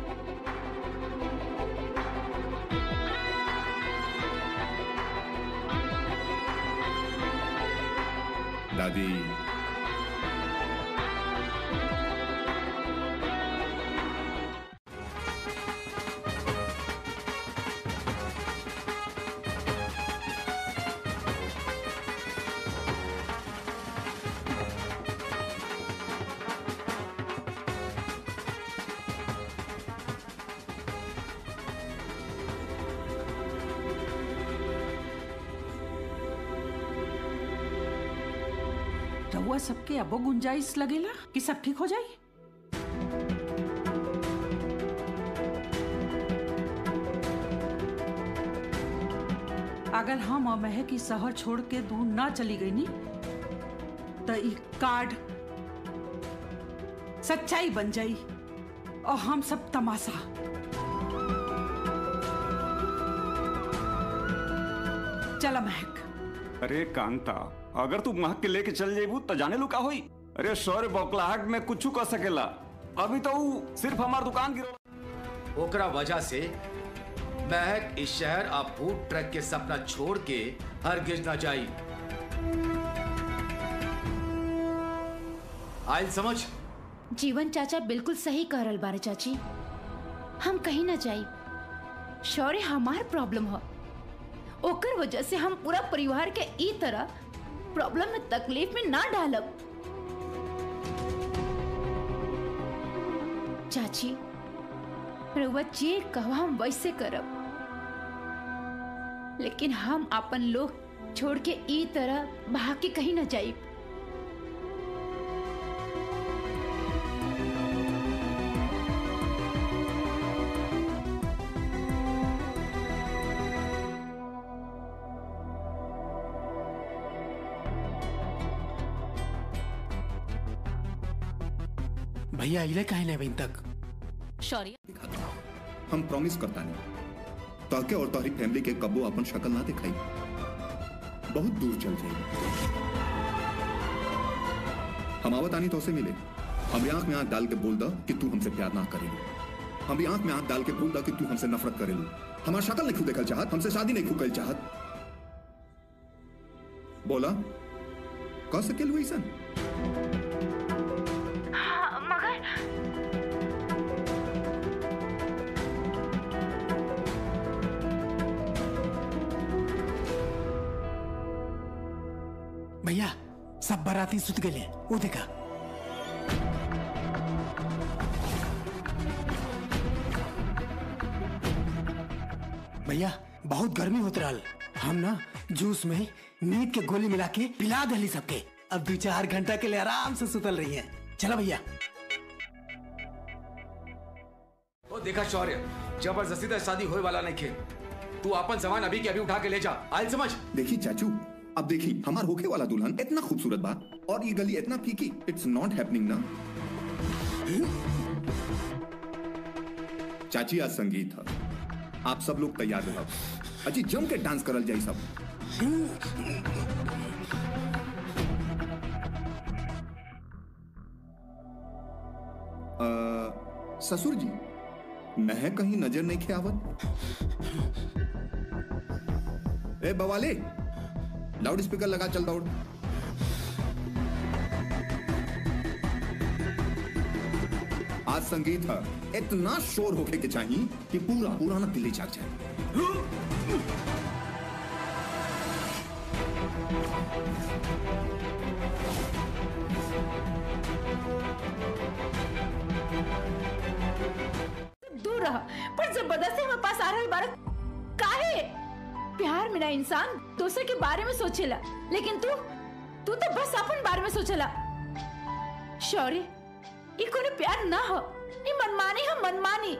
दादी रहुआ सबके अबो गुंजाइश लगेला कि सब ठीक हो जाई अगर हम और महक की शहर छोड़ के दूर ना चली गई नी तो ई कार्ड सच्चाई बन जाई और हम सब तमाशा चला महक अरे कांता अगर तू महक के लेके चल जेबू तो जाने लू का होई अरे सौर्य बौखलाहट में कुछ कर सकेला अभी तो ऊ सिर्फ हमार दुकान गिरो ओकरा वजह से महक इस शहर आ फूड ट्रक के सपना छोड़ के हरगिज ना जाई आयल समझ जीवन चाचा बिल्कुल सही कह रहल बारे चाची हम कहीं ना जाई शौर्य हमार प्रॉब्लम हो ओकर वजह से हम पूरा परिवार के ई तरह प्रॉब्लम में तकलीफ में ना डालब चाची रउआ जे कहवा हम वैसे करब लेकिन हम अपन लोग छोड़ के ई तरह भाग के कहीं ना जाई भैया इले काहे नहीं बहन तक शौर्य हम प्रॉमिस करता नहीं ताके और तारी फैमिली के कबो अपन शक्ल ना दिखाई बहुत दूर चल जाए हम आवत आनी तो से मिले हमारी आंख में आंख डाल के बोल दा कि तू हमसे प्यार ना करेलू हमारी आंख में आंख डाल के बोल दा कि तू हमसे नफरत करेलू हमारा शक्ल नहीं देखल चाहत हमसे शादी नहीं खुकल चाहत बोला कह सकेलू ऐसा भैया सब बाराती सुत गए वो देखा भैया बहुत गर्मी होत रहल हम ना जूस में नींद के गोली मिला के पिला दली सबके अब दो चार घंटा के लिए आराम से सुतल रही है चला भैया ओ देखा शौर्य जबरदस्ती तो शादी होए वाला नहीं खे तू अपन सामान अभी के अभी उठा के ले जा आयल समझ देखी चाचू अब देखी हमार होके वाला दुल्हन इतना खूबसूरत बा और ये गली इतना फीकी इट्स नॉट हैपनिंग ना चाची आज संगीत है आप सब लोग तैयार रहो अजी जम के डांस करल जाई सब अ, ससुर जी मैं कहीं नजर नहीं खे आवत ए बवाले लाउड स्पीकर लगा चल दौड़ आज संगीत है इतना शोर होके के चाहिए कि पूरा पुराना दिल्ली जाग जाए दूर रहा पर जबरदस्ती हमारे पास आ रहा बारक काहे प्यार मेरा इंसान दूसरे के बारे में सोचेला लेकिन तू तू तो बस अपन बारे में सोचेला शौर्य ये कोई प्यार ना हो ये मनमानी है मनमानी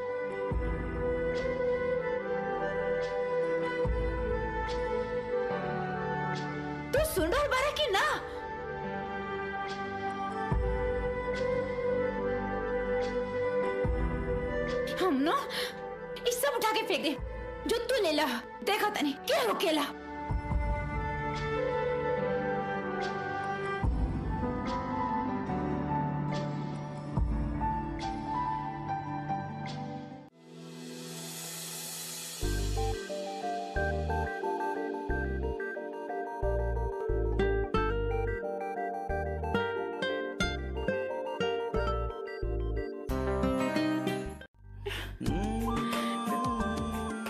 तू सुन रहा बारा की ना हम ना इस सब उठा के फेंक दे जो तू ले ला देखा तनी क्या रोकेला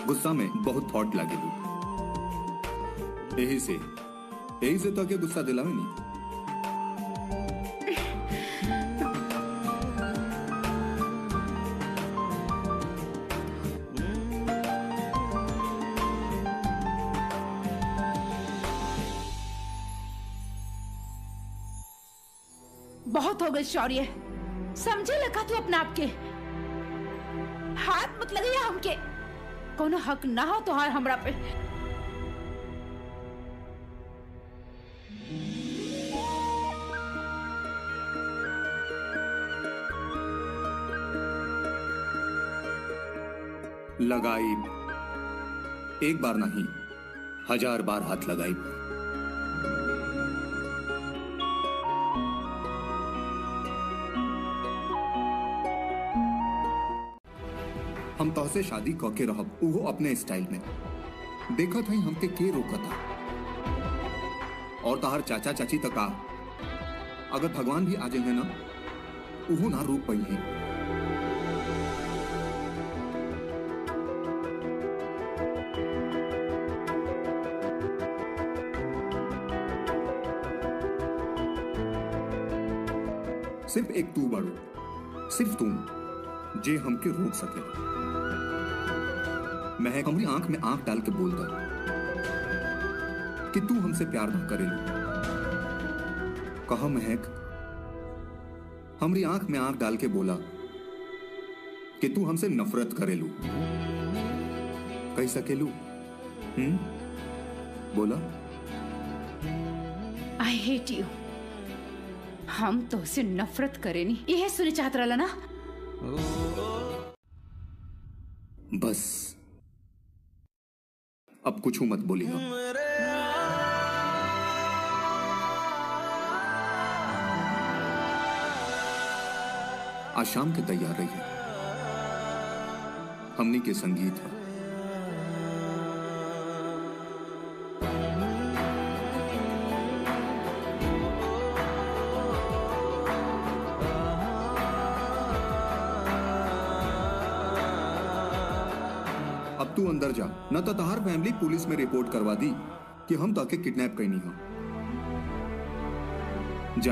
गुस्सा में बहुत थॉट लागे लू यही से यही से तो के गुस्सा दिलावे नहीं बहुत हो गई शौर्य समझे लगा तू अपने आप के हाथ मत लगे हमके कोनो हक ना हो तुहार हमरा पे लगाई एक बार नहीं हजार बार हाथ लगाई हम तोहसे शादी क के रहब उहो अपने स्टाइल में देखत हई हमके के रोकता और तहार चाचा चाची तक आ अगर भगवान भी आ जाएंगे ना उहो ना रोक पाई है सिर्फ एक तू बाड़ू सिर्फ तू जे हमके रोक सके महक हमारी आंख में आंख डाल के बोलता कि तू हमसे प्यार ना करेलू कहा महक हमारी आंख में आंख डाल के बोला कि तू हमसे नफरत करेलू कह सकेलू हम्म बोला आई हेट यू हम तो उसे नफरत करे नहीं यह सुने चाहत रहा ना बस अब कुछ मत बोली हम आज शाम के तैयार रहिए हमनी के संगीत है अब तू अंदर जा न तो तहार फैमिली पुलिस में रिपोर्ट करवा दी कि हम ताके किडनैप करनी हो जा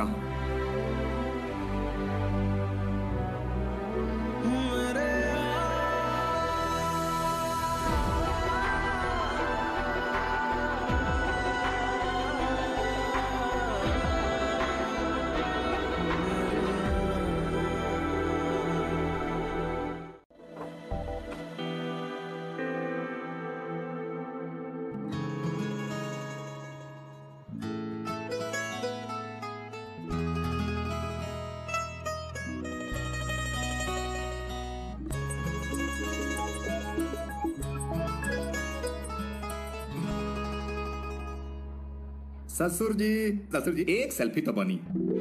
ससुर जी ससुर जी एक सेल्फी तो बनी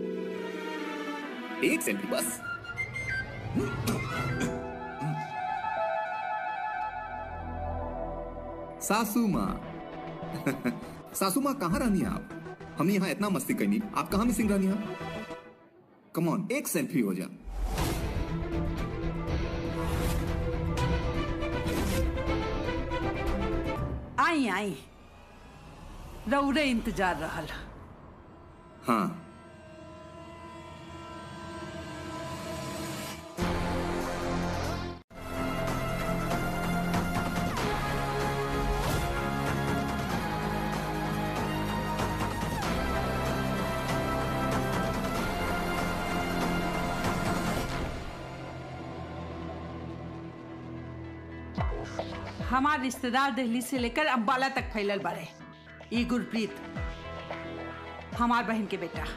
एक सेल्फी बस सासू माँ सासू माँ कहाँ रहनी है आप हमने यहाँ इतना मस्ती करनी आप कहाँ मिसिंग रहनी है कमॉन एक सेल्फी हो जा आई आई रौरे इंतजार रहल हाँ हमार रिश्तेदार दिल्ली से लेकर अम्बाला तक फैलल बारे ई गुरप्रीत हमार बहन के बेटा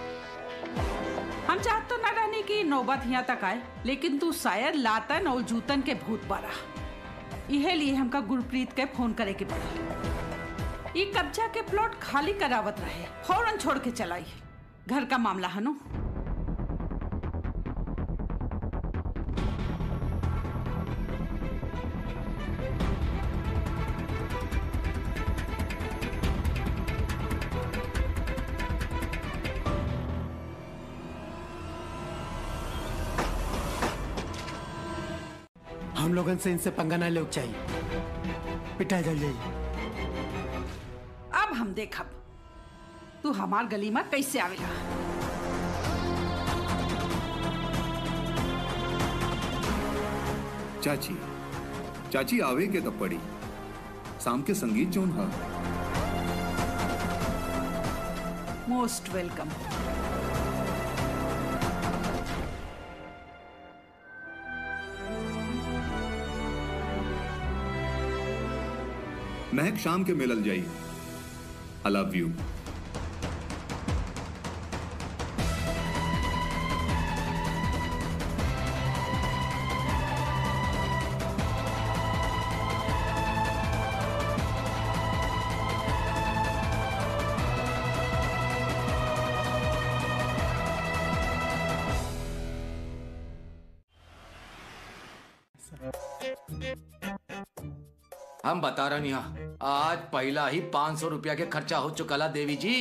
हम चाहत तो न रहने की नौबत यहाँ तक आए लेकिन तू शायद लातन और जूतन के भूत बारा इहे लिए हमका गुरप्रीत के फोन करे के पड़ल ई कब्जा के प्लॉट खाली करावत रहे फौरन छोड़ के चलाई घर का मामला है नो हम लोगन से इनसे पंगा ना ले चाहिए पिटाई जल जाई अब हम देखब तू हमार गली में कैसे आवेला चाची चाची आवे के तब पड़ी शाम के संगीत जोन हा मोस्ट वेलकम महक शाम के मिलल जाई आई लव यू हम बता रहे हैं आज पहला ही पाँच सौ रुपया के खर्चा हो चुका ला देवी जी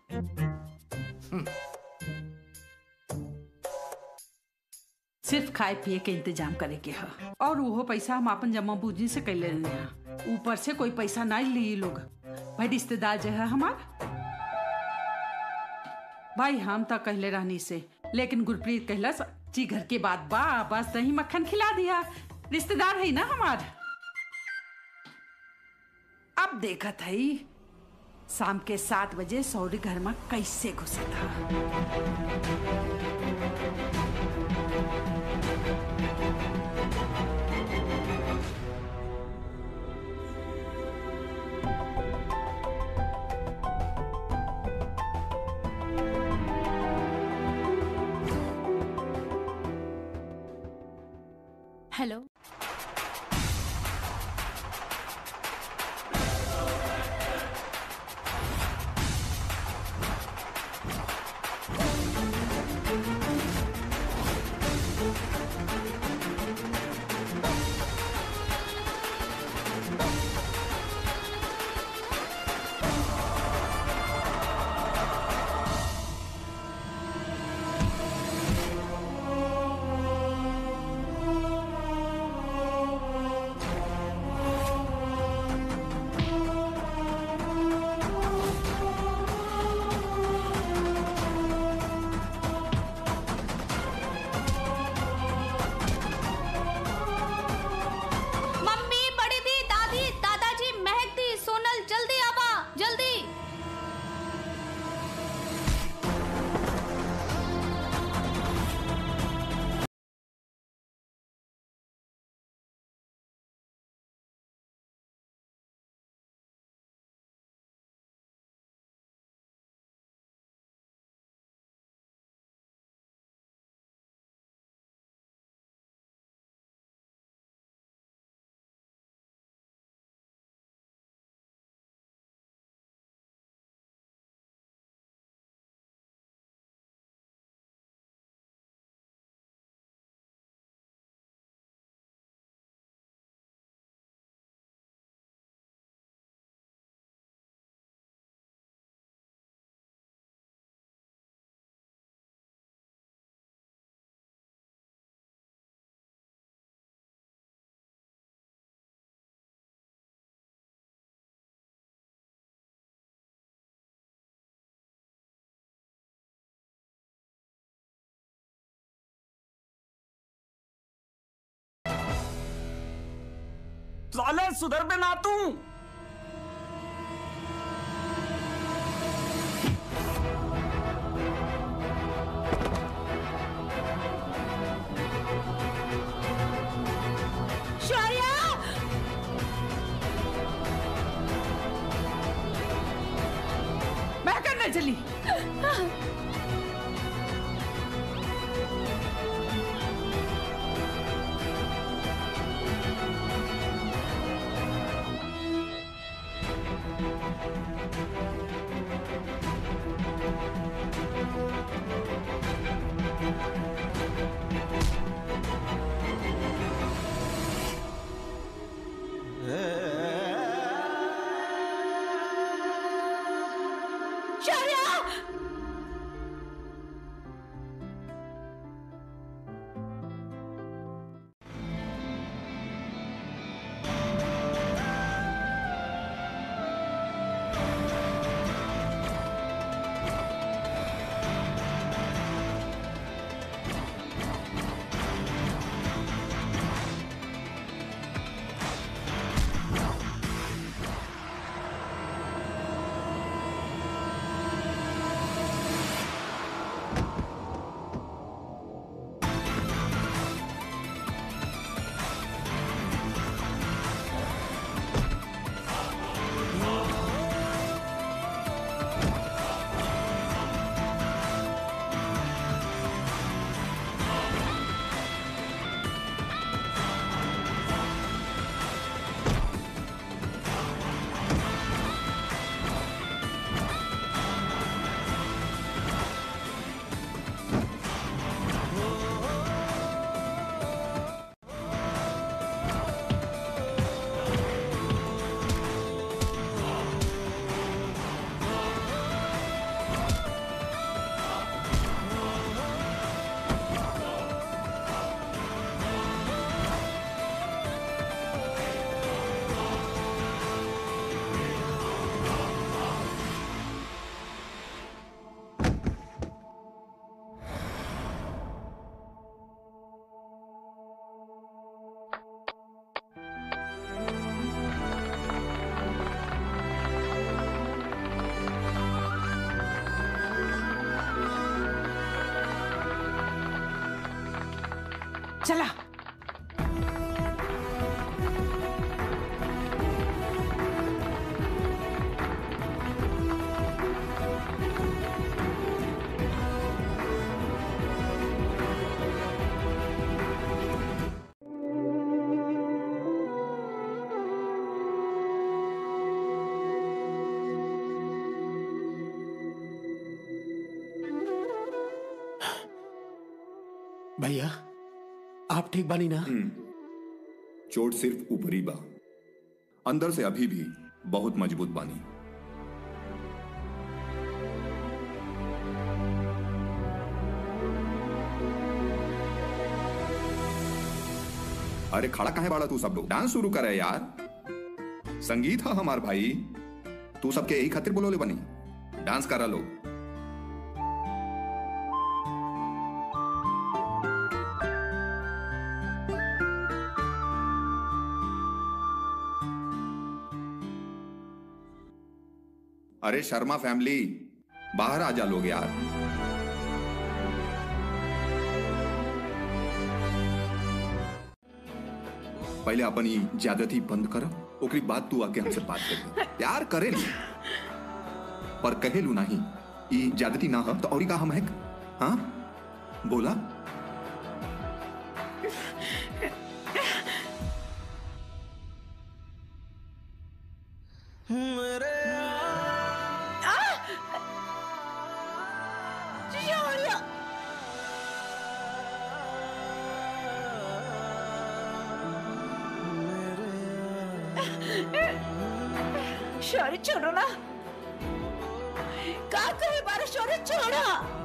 सिर्फ खाए पिए के इंतजाम करे के ह और वो पैसा हम अपन जमा पूंजी से कैले रहने हैं ऊपर से कोई पैसा नहीं ली लोग भाई रिश्तेदार जो है हमार भाई हम तो कहले रहनी से लेकिन गुरप्रीत कहलस जी घर के बाद बा बस दही मक्खन खिला दिया रिश्तेदार है ना हमार अब देखत है शाम के सात बजे सौरी घर में कैसे घुसा था हेलो मम्मी बड़ी दी दादी दादाजी महक दी सोनल जल्दी आवा जल्दी साले सुधर पे ना तू शौर्या मैं करने चली शौर्या चला भैया आप ठीक बानी ना चोट सिर्फ ऊपरी बा अंदर से अभी भी बहुत मजबूत बानी अरे खड़ा काहे बाड़ा तू सब लोग डांस शुरू करे यार संगीत है हमार भाई तू सबके यही खातिर बोलोले बनी डांस करा लोग अरे शर्मा फैमिली बाहर आ जा लोग यार पहले अपन ई ज्यादती बंद कर ओकरी बाद तू आके हमसे बात कर प्यार करे ली पर कहेलू नहीं ई ज्यादती ना हम तो और का हम है हाँ बोला शौर्य छोड़ो ना का करे बारा शौर्य छोड़ो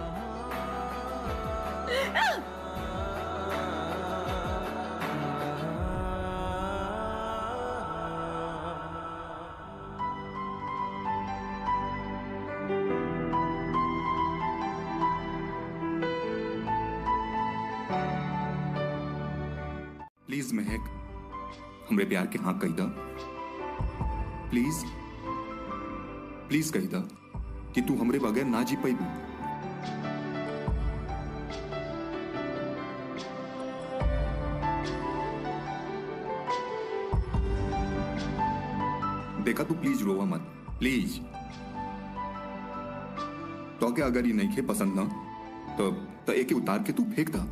प्लीज महक हमरे प्यार के हाँ कही दा प्लीज प्लीज कही दा कि तू हमरे बगैर ना जी पैबू देखा तू प्लीज रोवा मत प्लीज तो के अगर ये नहीं खे पसंद ना तो तो एके उतार के तू फेंक दा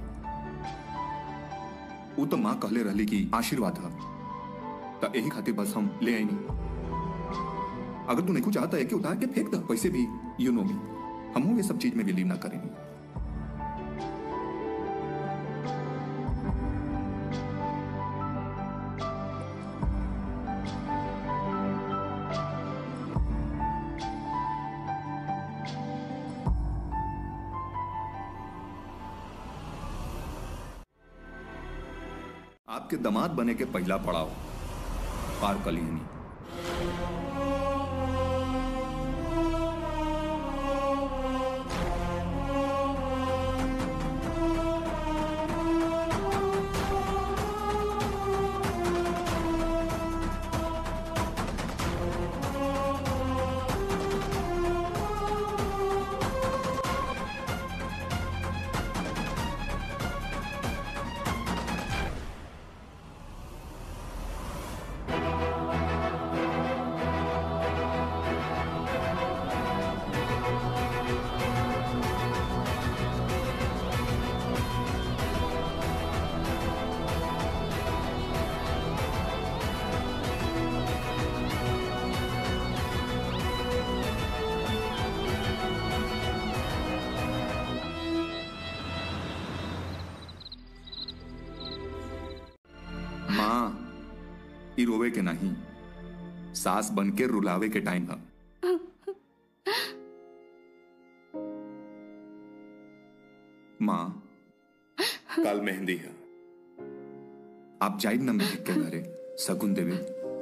वो तो माँ कहले रहली कि आशीर्वाद है तो यही खातिर बस हम ले आई नहीं अगर तू नहीं कुछ चाहता है कि उतार के फेंक दा वैसे भी यू नो मी हम ये सब चीज में बिलीव ना करेंगे आपके दामाद बने के पहला पड़ाव पार कलिहनी माँ ई रोवे के नहीं सास बन के रुलावे के टाइम है माँ कल मेहंदी है आप जाइब ना महक के घरे सगुन देवे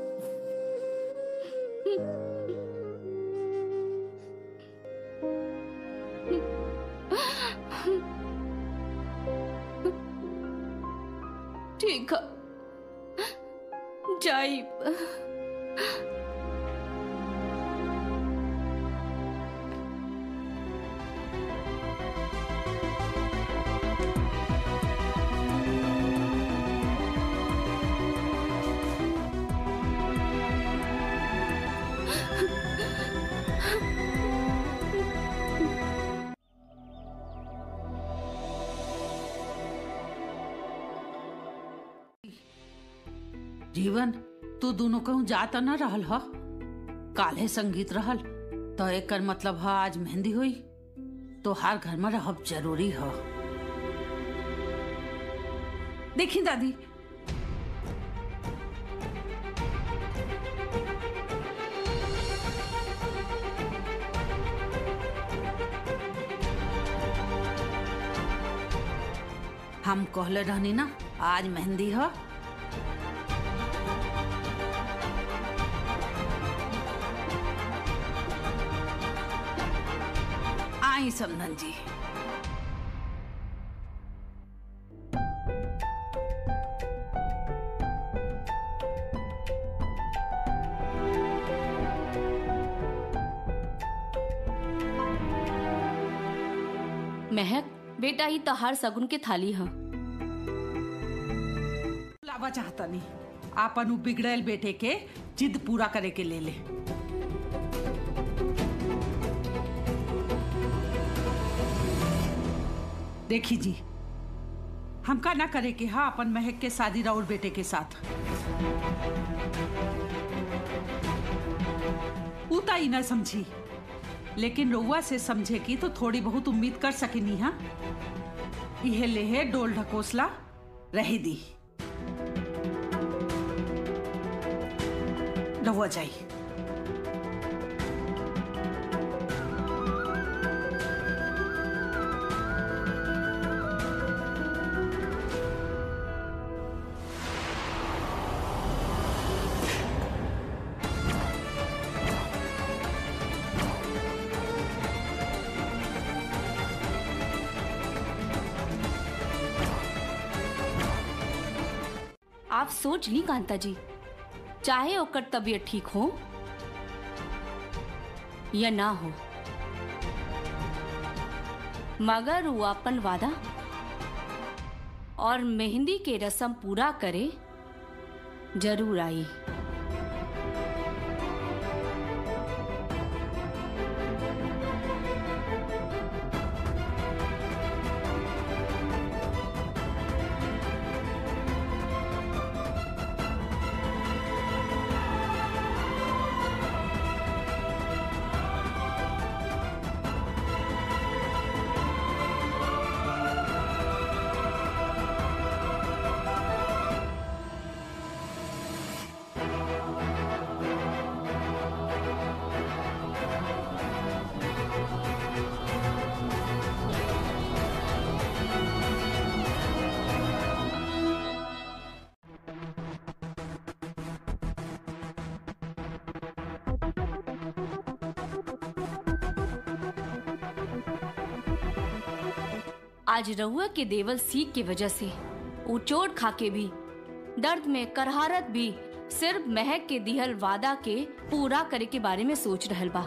ठीक है जाइब जीवन तू दोनों कहूँ जा तो न रहल ह काल्हे संगीत रहल तो एकर मतलब ह आज मेहंदी हुई तो हर घर में रहब जरूरी ह देखी दादी हम कहले रहनी ना आज मेहंदी ह आई समधन जी महक बेटा ही तहार सगुन के थाली ह लावा चाहता नहीं आपन उ बिगड़ल बेटे के जिद पूरा करे के ले ले देखी जी हमका ना करे कि हाँ अपन महक के शादी राउर बेटे के साथ उता ही ना समझी लेकिन रउआ से समझे की तो थोड़ी बहुत उम्मीद कर सकेनी हाँ इहे लेहे डोल ढकोसला रही दी रहुआ जाई आप सोच ली कांता जी चाहे ओकर तबीयत ठीक हो या ना हो मगर वो अपन वादा और मेहंदी के रस्म पूरा करे जरूर आई आज रहुआ के देवल सीख के वजह से वो चोट खा के भी दर्द में करहारत भी सिर्फ महक के दिहल वादा के पूरा करे के बारे में सोच रहल बा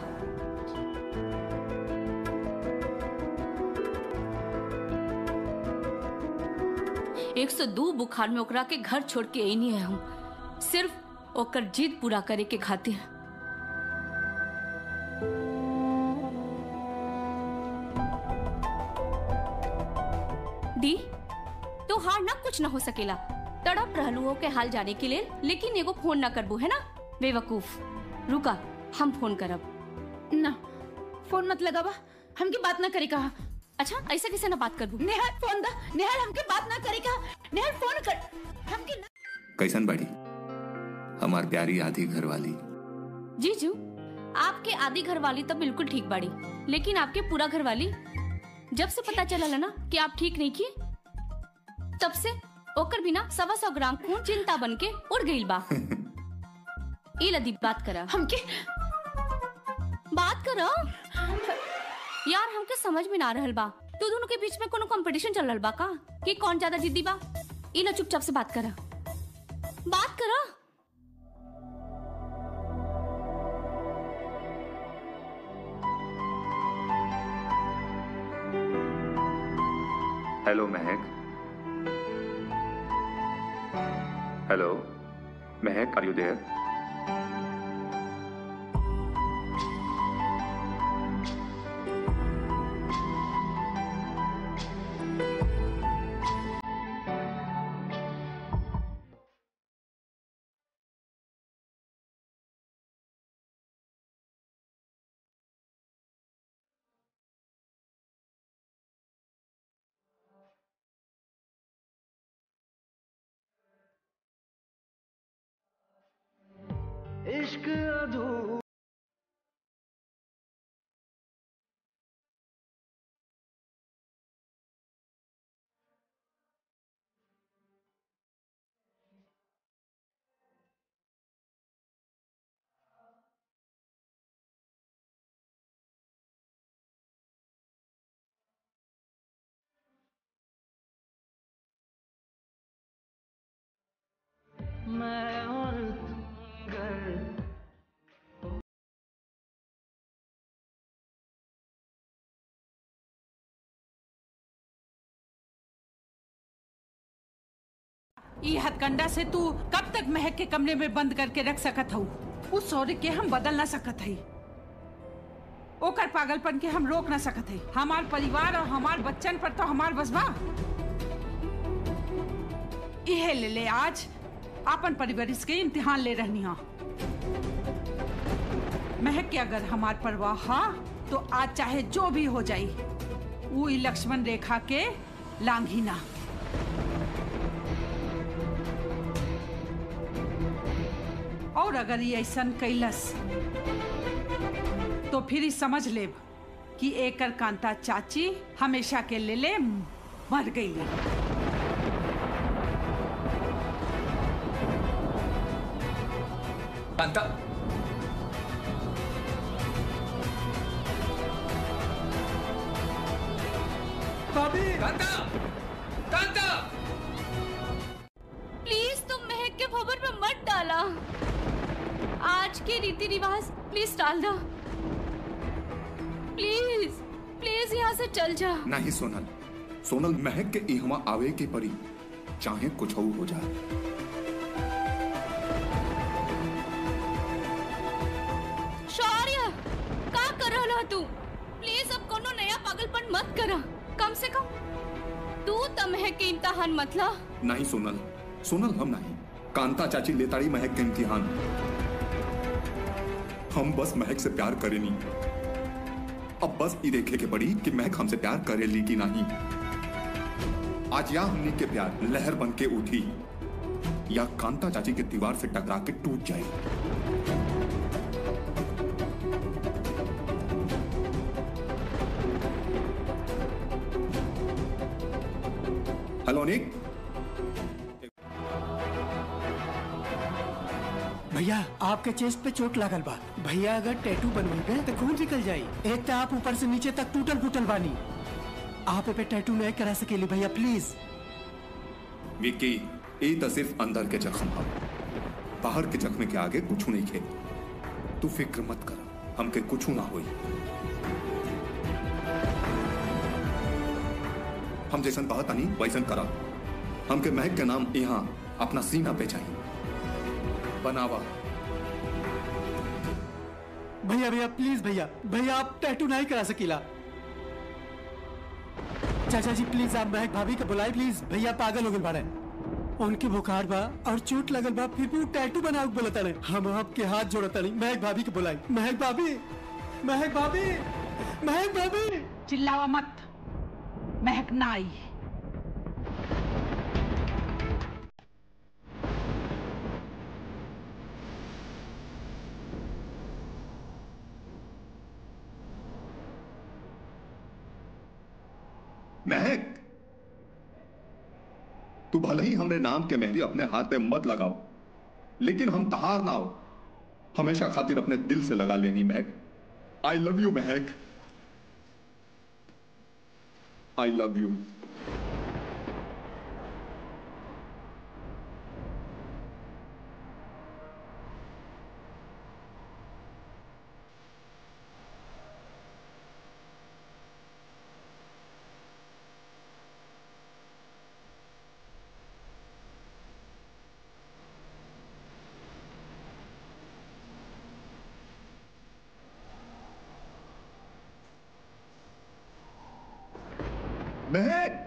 एक सौ दो बुखार में ओकरा के घर छोड़ के आई है हम सिर्फ ओकर जिद पूरा करे के खातिर दी तो हार ना कुछ ना हो सकेला तड़प रहलू हो के हाल जाने के लिए लेकिन एगो फोन ना करबू है ना बेवकूफ रुका हम फोन करब ना फोन मत लगावा हमके बात ना करे कहा अच्छा ऐसा कैसे ना बात करबू नेहाल फोन दा नेहाल हमके बात ना करे कहा नेहाल फोन कर हमके ना कैसन बाड़ी हमार प्यारी आधी घर वाली जीजू आपके आधी घर वाली तो बिल्कुल ठीक बाड़ी लेकिन आपके पूरा घर वाली जब से पता चला ना कि आप ठीक नहीं किए तब से ओकर बिना सवा सौ ग्राम खून चिंता बन के उड़ गई बा ई लदी बात करा हमके बात करो यार हमके समझ में ना रहल बा तू दोनों के बीच में कोनो कंपटीशन चल रहल बा का कि कौन ज्यादा जिद्दी बा ई ला चुपचाप से बात करा बात करा hello Mahak hello Mahak are you there दूर मैं और तुम घर ई हथकंडा से तू कब तक महक के कमरे में बंद करके रख सकत हूँ उस सौर्य के हम बदल ना सकत हई ओकर पागलपन के हम रोक ना सकत हई हमार परिवार और हमार बच्चन पर तो हमार बसबा इहे ले ले आज आपन परिवरिश के इम्तिहान ले रहनी हा महक के अगर हमार परवाह हा तो आज चाहे जो भी हो जाई वो ई लक्ष्मण रेखा के लांघी ना और अगर ये ऐसा कैलस तो फिर ही समझ लेब कि एकर कांता चाची हमेशा के ले ले मर गई कांता भाभी कांता कांता प्लीज तुम महक के खबर पे मत डाला आज के रीति रिवाज प्लीज डाल दो प्लीज प्लीज यहाँ से चल जा नहीं सोनल सोनल महक के इहवा आवे के परी चाहे कुछ हो जाए शौर्य का कर रहा तू प्लीज अब कोनो नया पागलपन मत करा कम से कम तू तो महक के इम्तहान मत ला नहीं सोनल सोनल हम नहीं कांता चाची लेताड़ी महक के इम्तिहान हम बस महक से प्यार करे नहीं अब बस ये देखे के पड़ी कि महक हमसे प्यार करेली कि नहीं आज या हमने के प्यार लहर बन के उठी या कांता चाची के दीवार से टकरा के टूट जाए हेलो निक भैया आपके चेस्ट पे चोट लागल बा भैया अगर टैटू बनवेबे तो खून निकल जाई एक तो आप ऊपर से नीचे तक टूटल फूटल बानी आप ए पे टैटू नहीं करा सकेली भैया प्लीज विक्की ये तो सिर्फ अंदर के जख्म हम बाहर के जख्म के आगे कुछ नहीं खे तू फिक्र मत कर हमके कुछ ना होई हम जैसन कहत नहीं वैसन करा हमके महक के नाम यहाँ अपना सीना पे चाहिए बनावा भैया भैया प्लीज भैया भैया आप टैटू नहीं करा सकीला चाचा जी प्लीज आप महक भाभी के बुलाए प्लीज भैया पागल हो गए बाड़े उनके बुखार बा और चोट लगल बा फिर भी वो टैटू बनाओ बोलता नहीं हम आपके हाथ जोड़ता नहीं महक भाभी के बुलाई महक भाभी महक भाभी महक भाभी चिल्लावा मत महक ना आई महक तू भले ही हमने नाम के मेहंदी अपने हाथ पे मत लगाओ लेकिन हम तहार ना हो हमेशा खातिर अपने दिल से लगा लेनी Mahak I love you Mahak I love you Mahak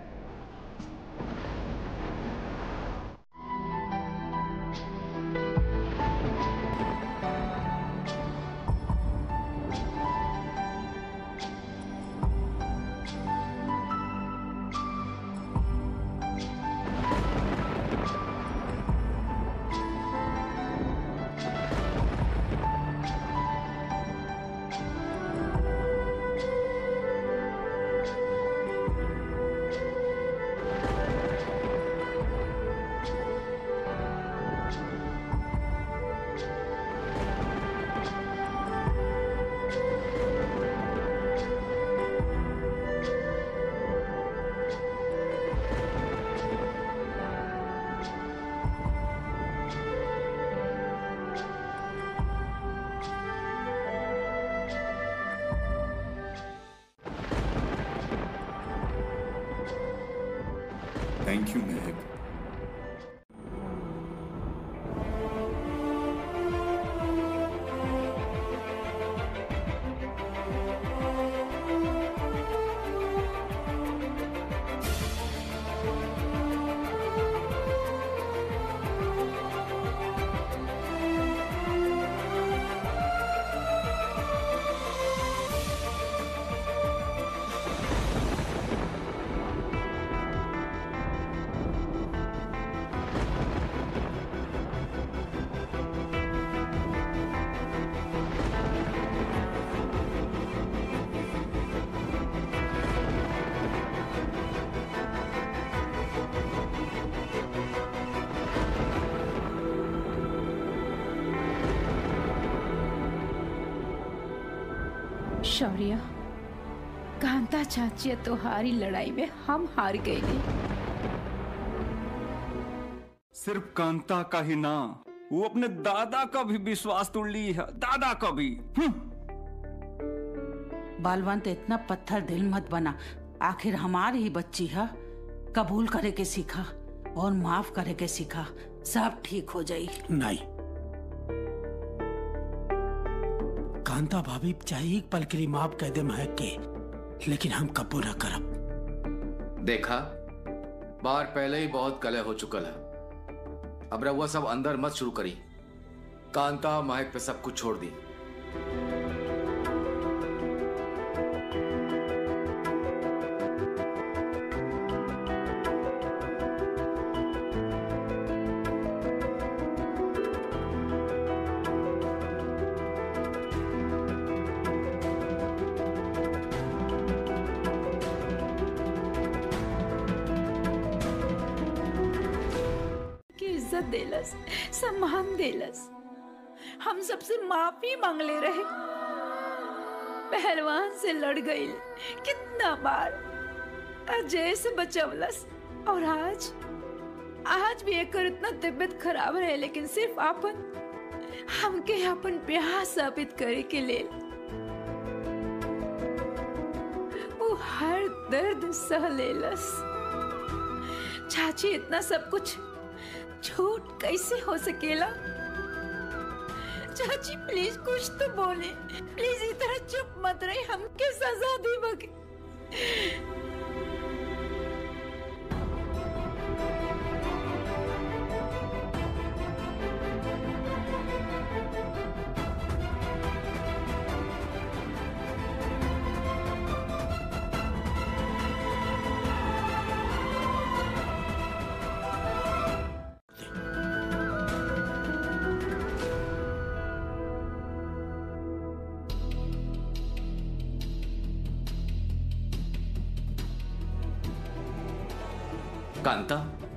thank you Mahak Shaurya Kanta चाची तोहारी लड़ाई में हम हार गए नहीं सिर्फ कांता का ही ना वो अपने दादा का भी विश्वास तोड़ ली है दादा का भी हम्म। बालवंत इतना पत्थर दिल मत बना आखिर हमारी ही बच्ची है कबूल करे के सीखा और माफ करे के सीखा सब ठीक हो जाई नहीं कांता भाभी चाहे एक पल के लिए माफ कह दे महक के लेकिन हम कबू न करब देखा बाहर पहले ही बहुत कलह हो चुकल है अब रहुआ सब अंदर मत शुरू करी कांता महक पे सब कुछ छोड़ दी की इज्जत देलस सम्मान देलस हम सबसे माफी मांग ले रहे पहलवान से लड़ गई कितना बार अजय से बचवलस और आज आज भी एक इतना तबीयत खराब रहे लेकिन सिर्फ आपन हमके अपन प्यार साबित करे के लेल वो हर दर्द सह लेलस चाची इतना सब कुछ झूठ कैसे हो सकेला चाची प्लीज कुछ तो बोले प्लीज इस तरह चुप मत रही हमके सजा दी बगे कांता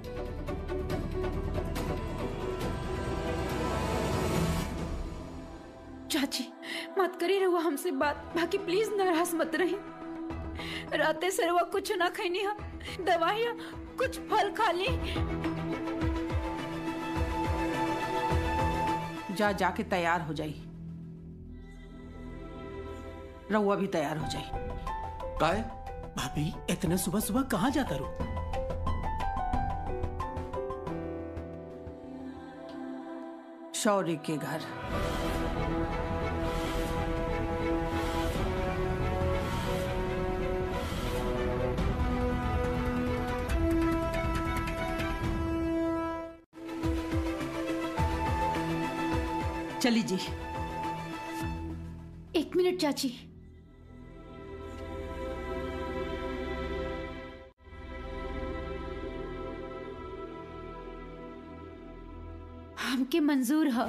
चाची मत करी रहुआ हमसे बात बाकी प्लीज नाराज मत रही राते से रहुआ कुछ ना खैनी हम दवाइयाँ कुछ फल खा ली जा जाके तैयार हो जाई रउआ भी तैयार हो जाई काहे भाभी इतने सुबह सुबह कहाँ जाता रू शौर्य के घर चली जी एक मिनट चाची हमके मंजूर है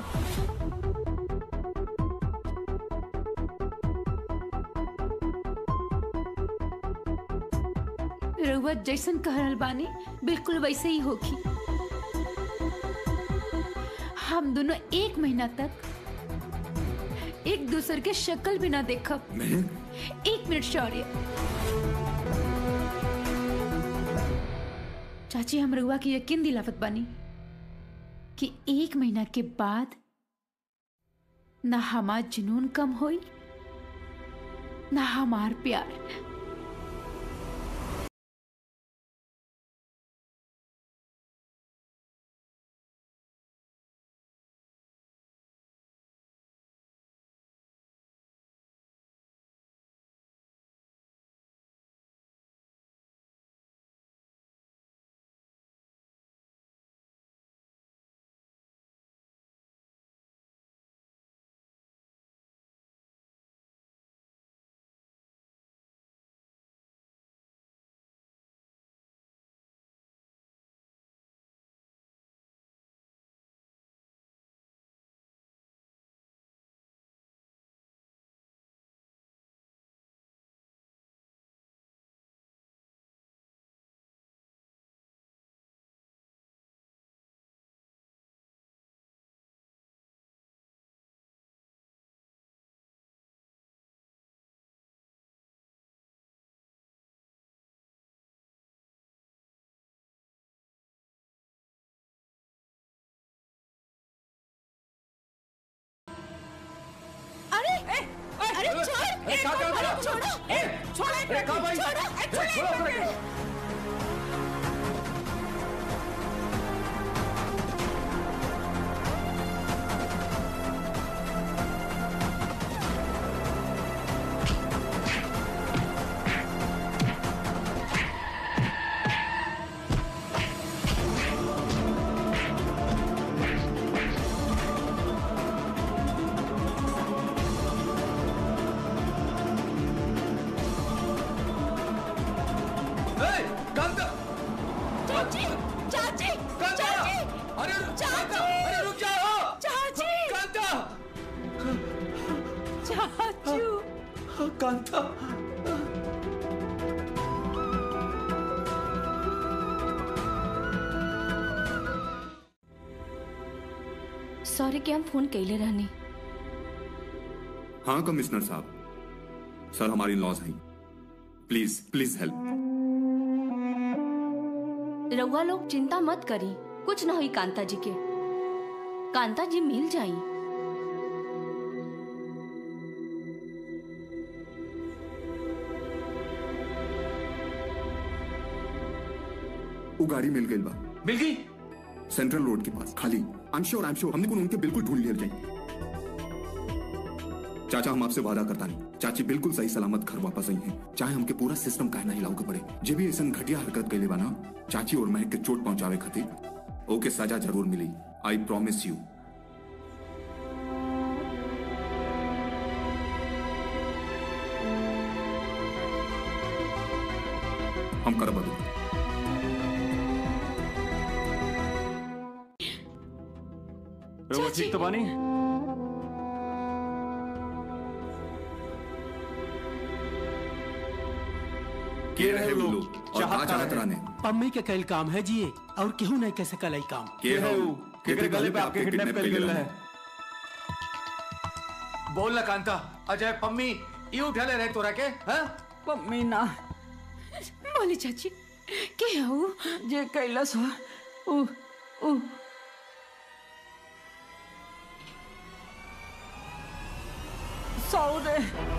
रउआ जैसन कह रहल बानी बिल्कुल वैसे ही होगी हम दोनों एक महीना तक एक दूसरे के शक्ल भी ना देखब एक मिनट शौर्य चाची हम रउआ की यकीन दिलावत बानी कि एक महीना के बाद ना हमार जुनून कम होई ना हमार प्यार ए, कहाँ कहाँ कहाँ? छोड़ो ए, छोड़ो ए, कहाँ भाई? छोड़ो ए, ए, छोड़ो छोड़ो, इनको। छोड़ो। ए, कांता चाची चाची कांता चाची अरे चाची अरे रुक जाओ चाची कांता चाचू कांता सॉरी कि हम फोन कैले रहनी हाँ कमिश्नर साहब सर हमारी लॉस हैं प्लीज प्लीज हेल्प रउआ लोग चिंता मत करी कुछ ना हुई कांता जी के कांता जी मिल जाई वो गाड़ी मिल गई बा मिल गई सेंट्रल रोड के पास खाली I am sure I am sure हमने को उनके बिल्कुल ढूंढ लिया जाए चाचा हम आपसे वादा करता नहीं चाची बिल्कुल सही सलामत घर वापस आई हैं चाहे हमके पूरा सिस्टम काहे ना हिलाऊ के पड़े जे भी ऐसा घटिया हरकत कैले बा ना चाची और महक के चोट पहुंचावे खातिर ओके सजा जरूर मिली आई प्रॉमिस यू हम कर बदू रउआ ठीक तो बानी के रहे वो लोग और का चाहत रहने पम्मी के कल काम है जी और केहू नहीं कैसे कल काम के है वो केकरे गले पे आपके किडनैप कर गेल है बोल ना कांता अजय पम्मी ई उठले रहे तोरा के हाँ पम्मी ना बोली चाची के हऊ जे कैलस हो उ उ सौरे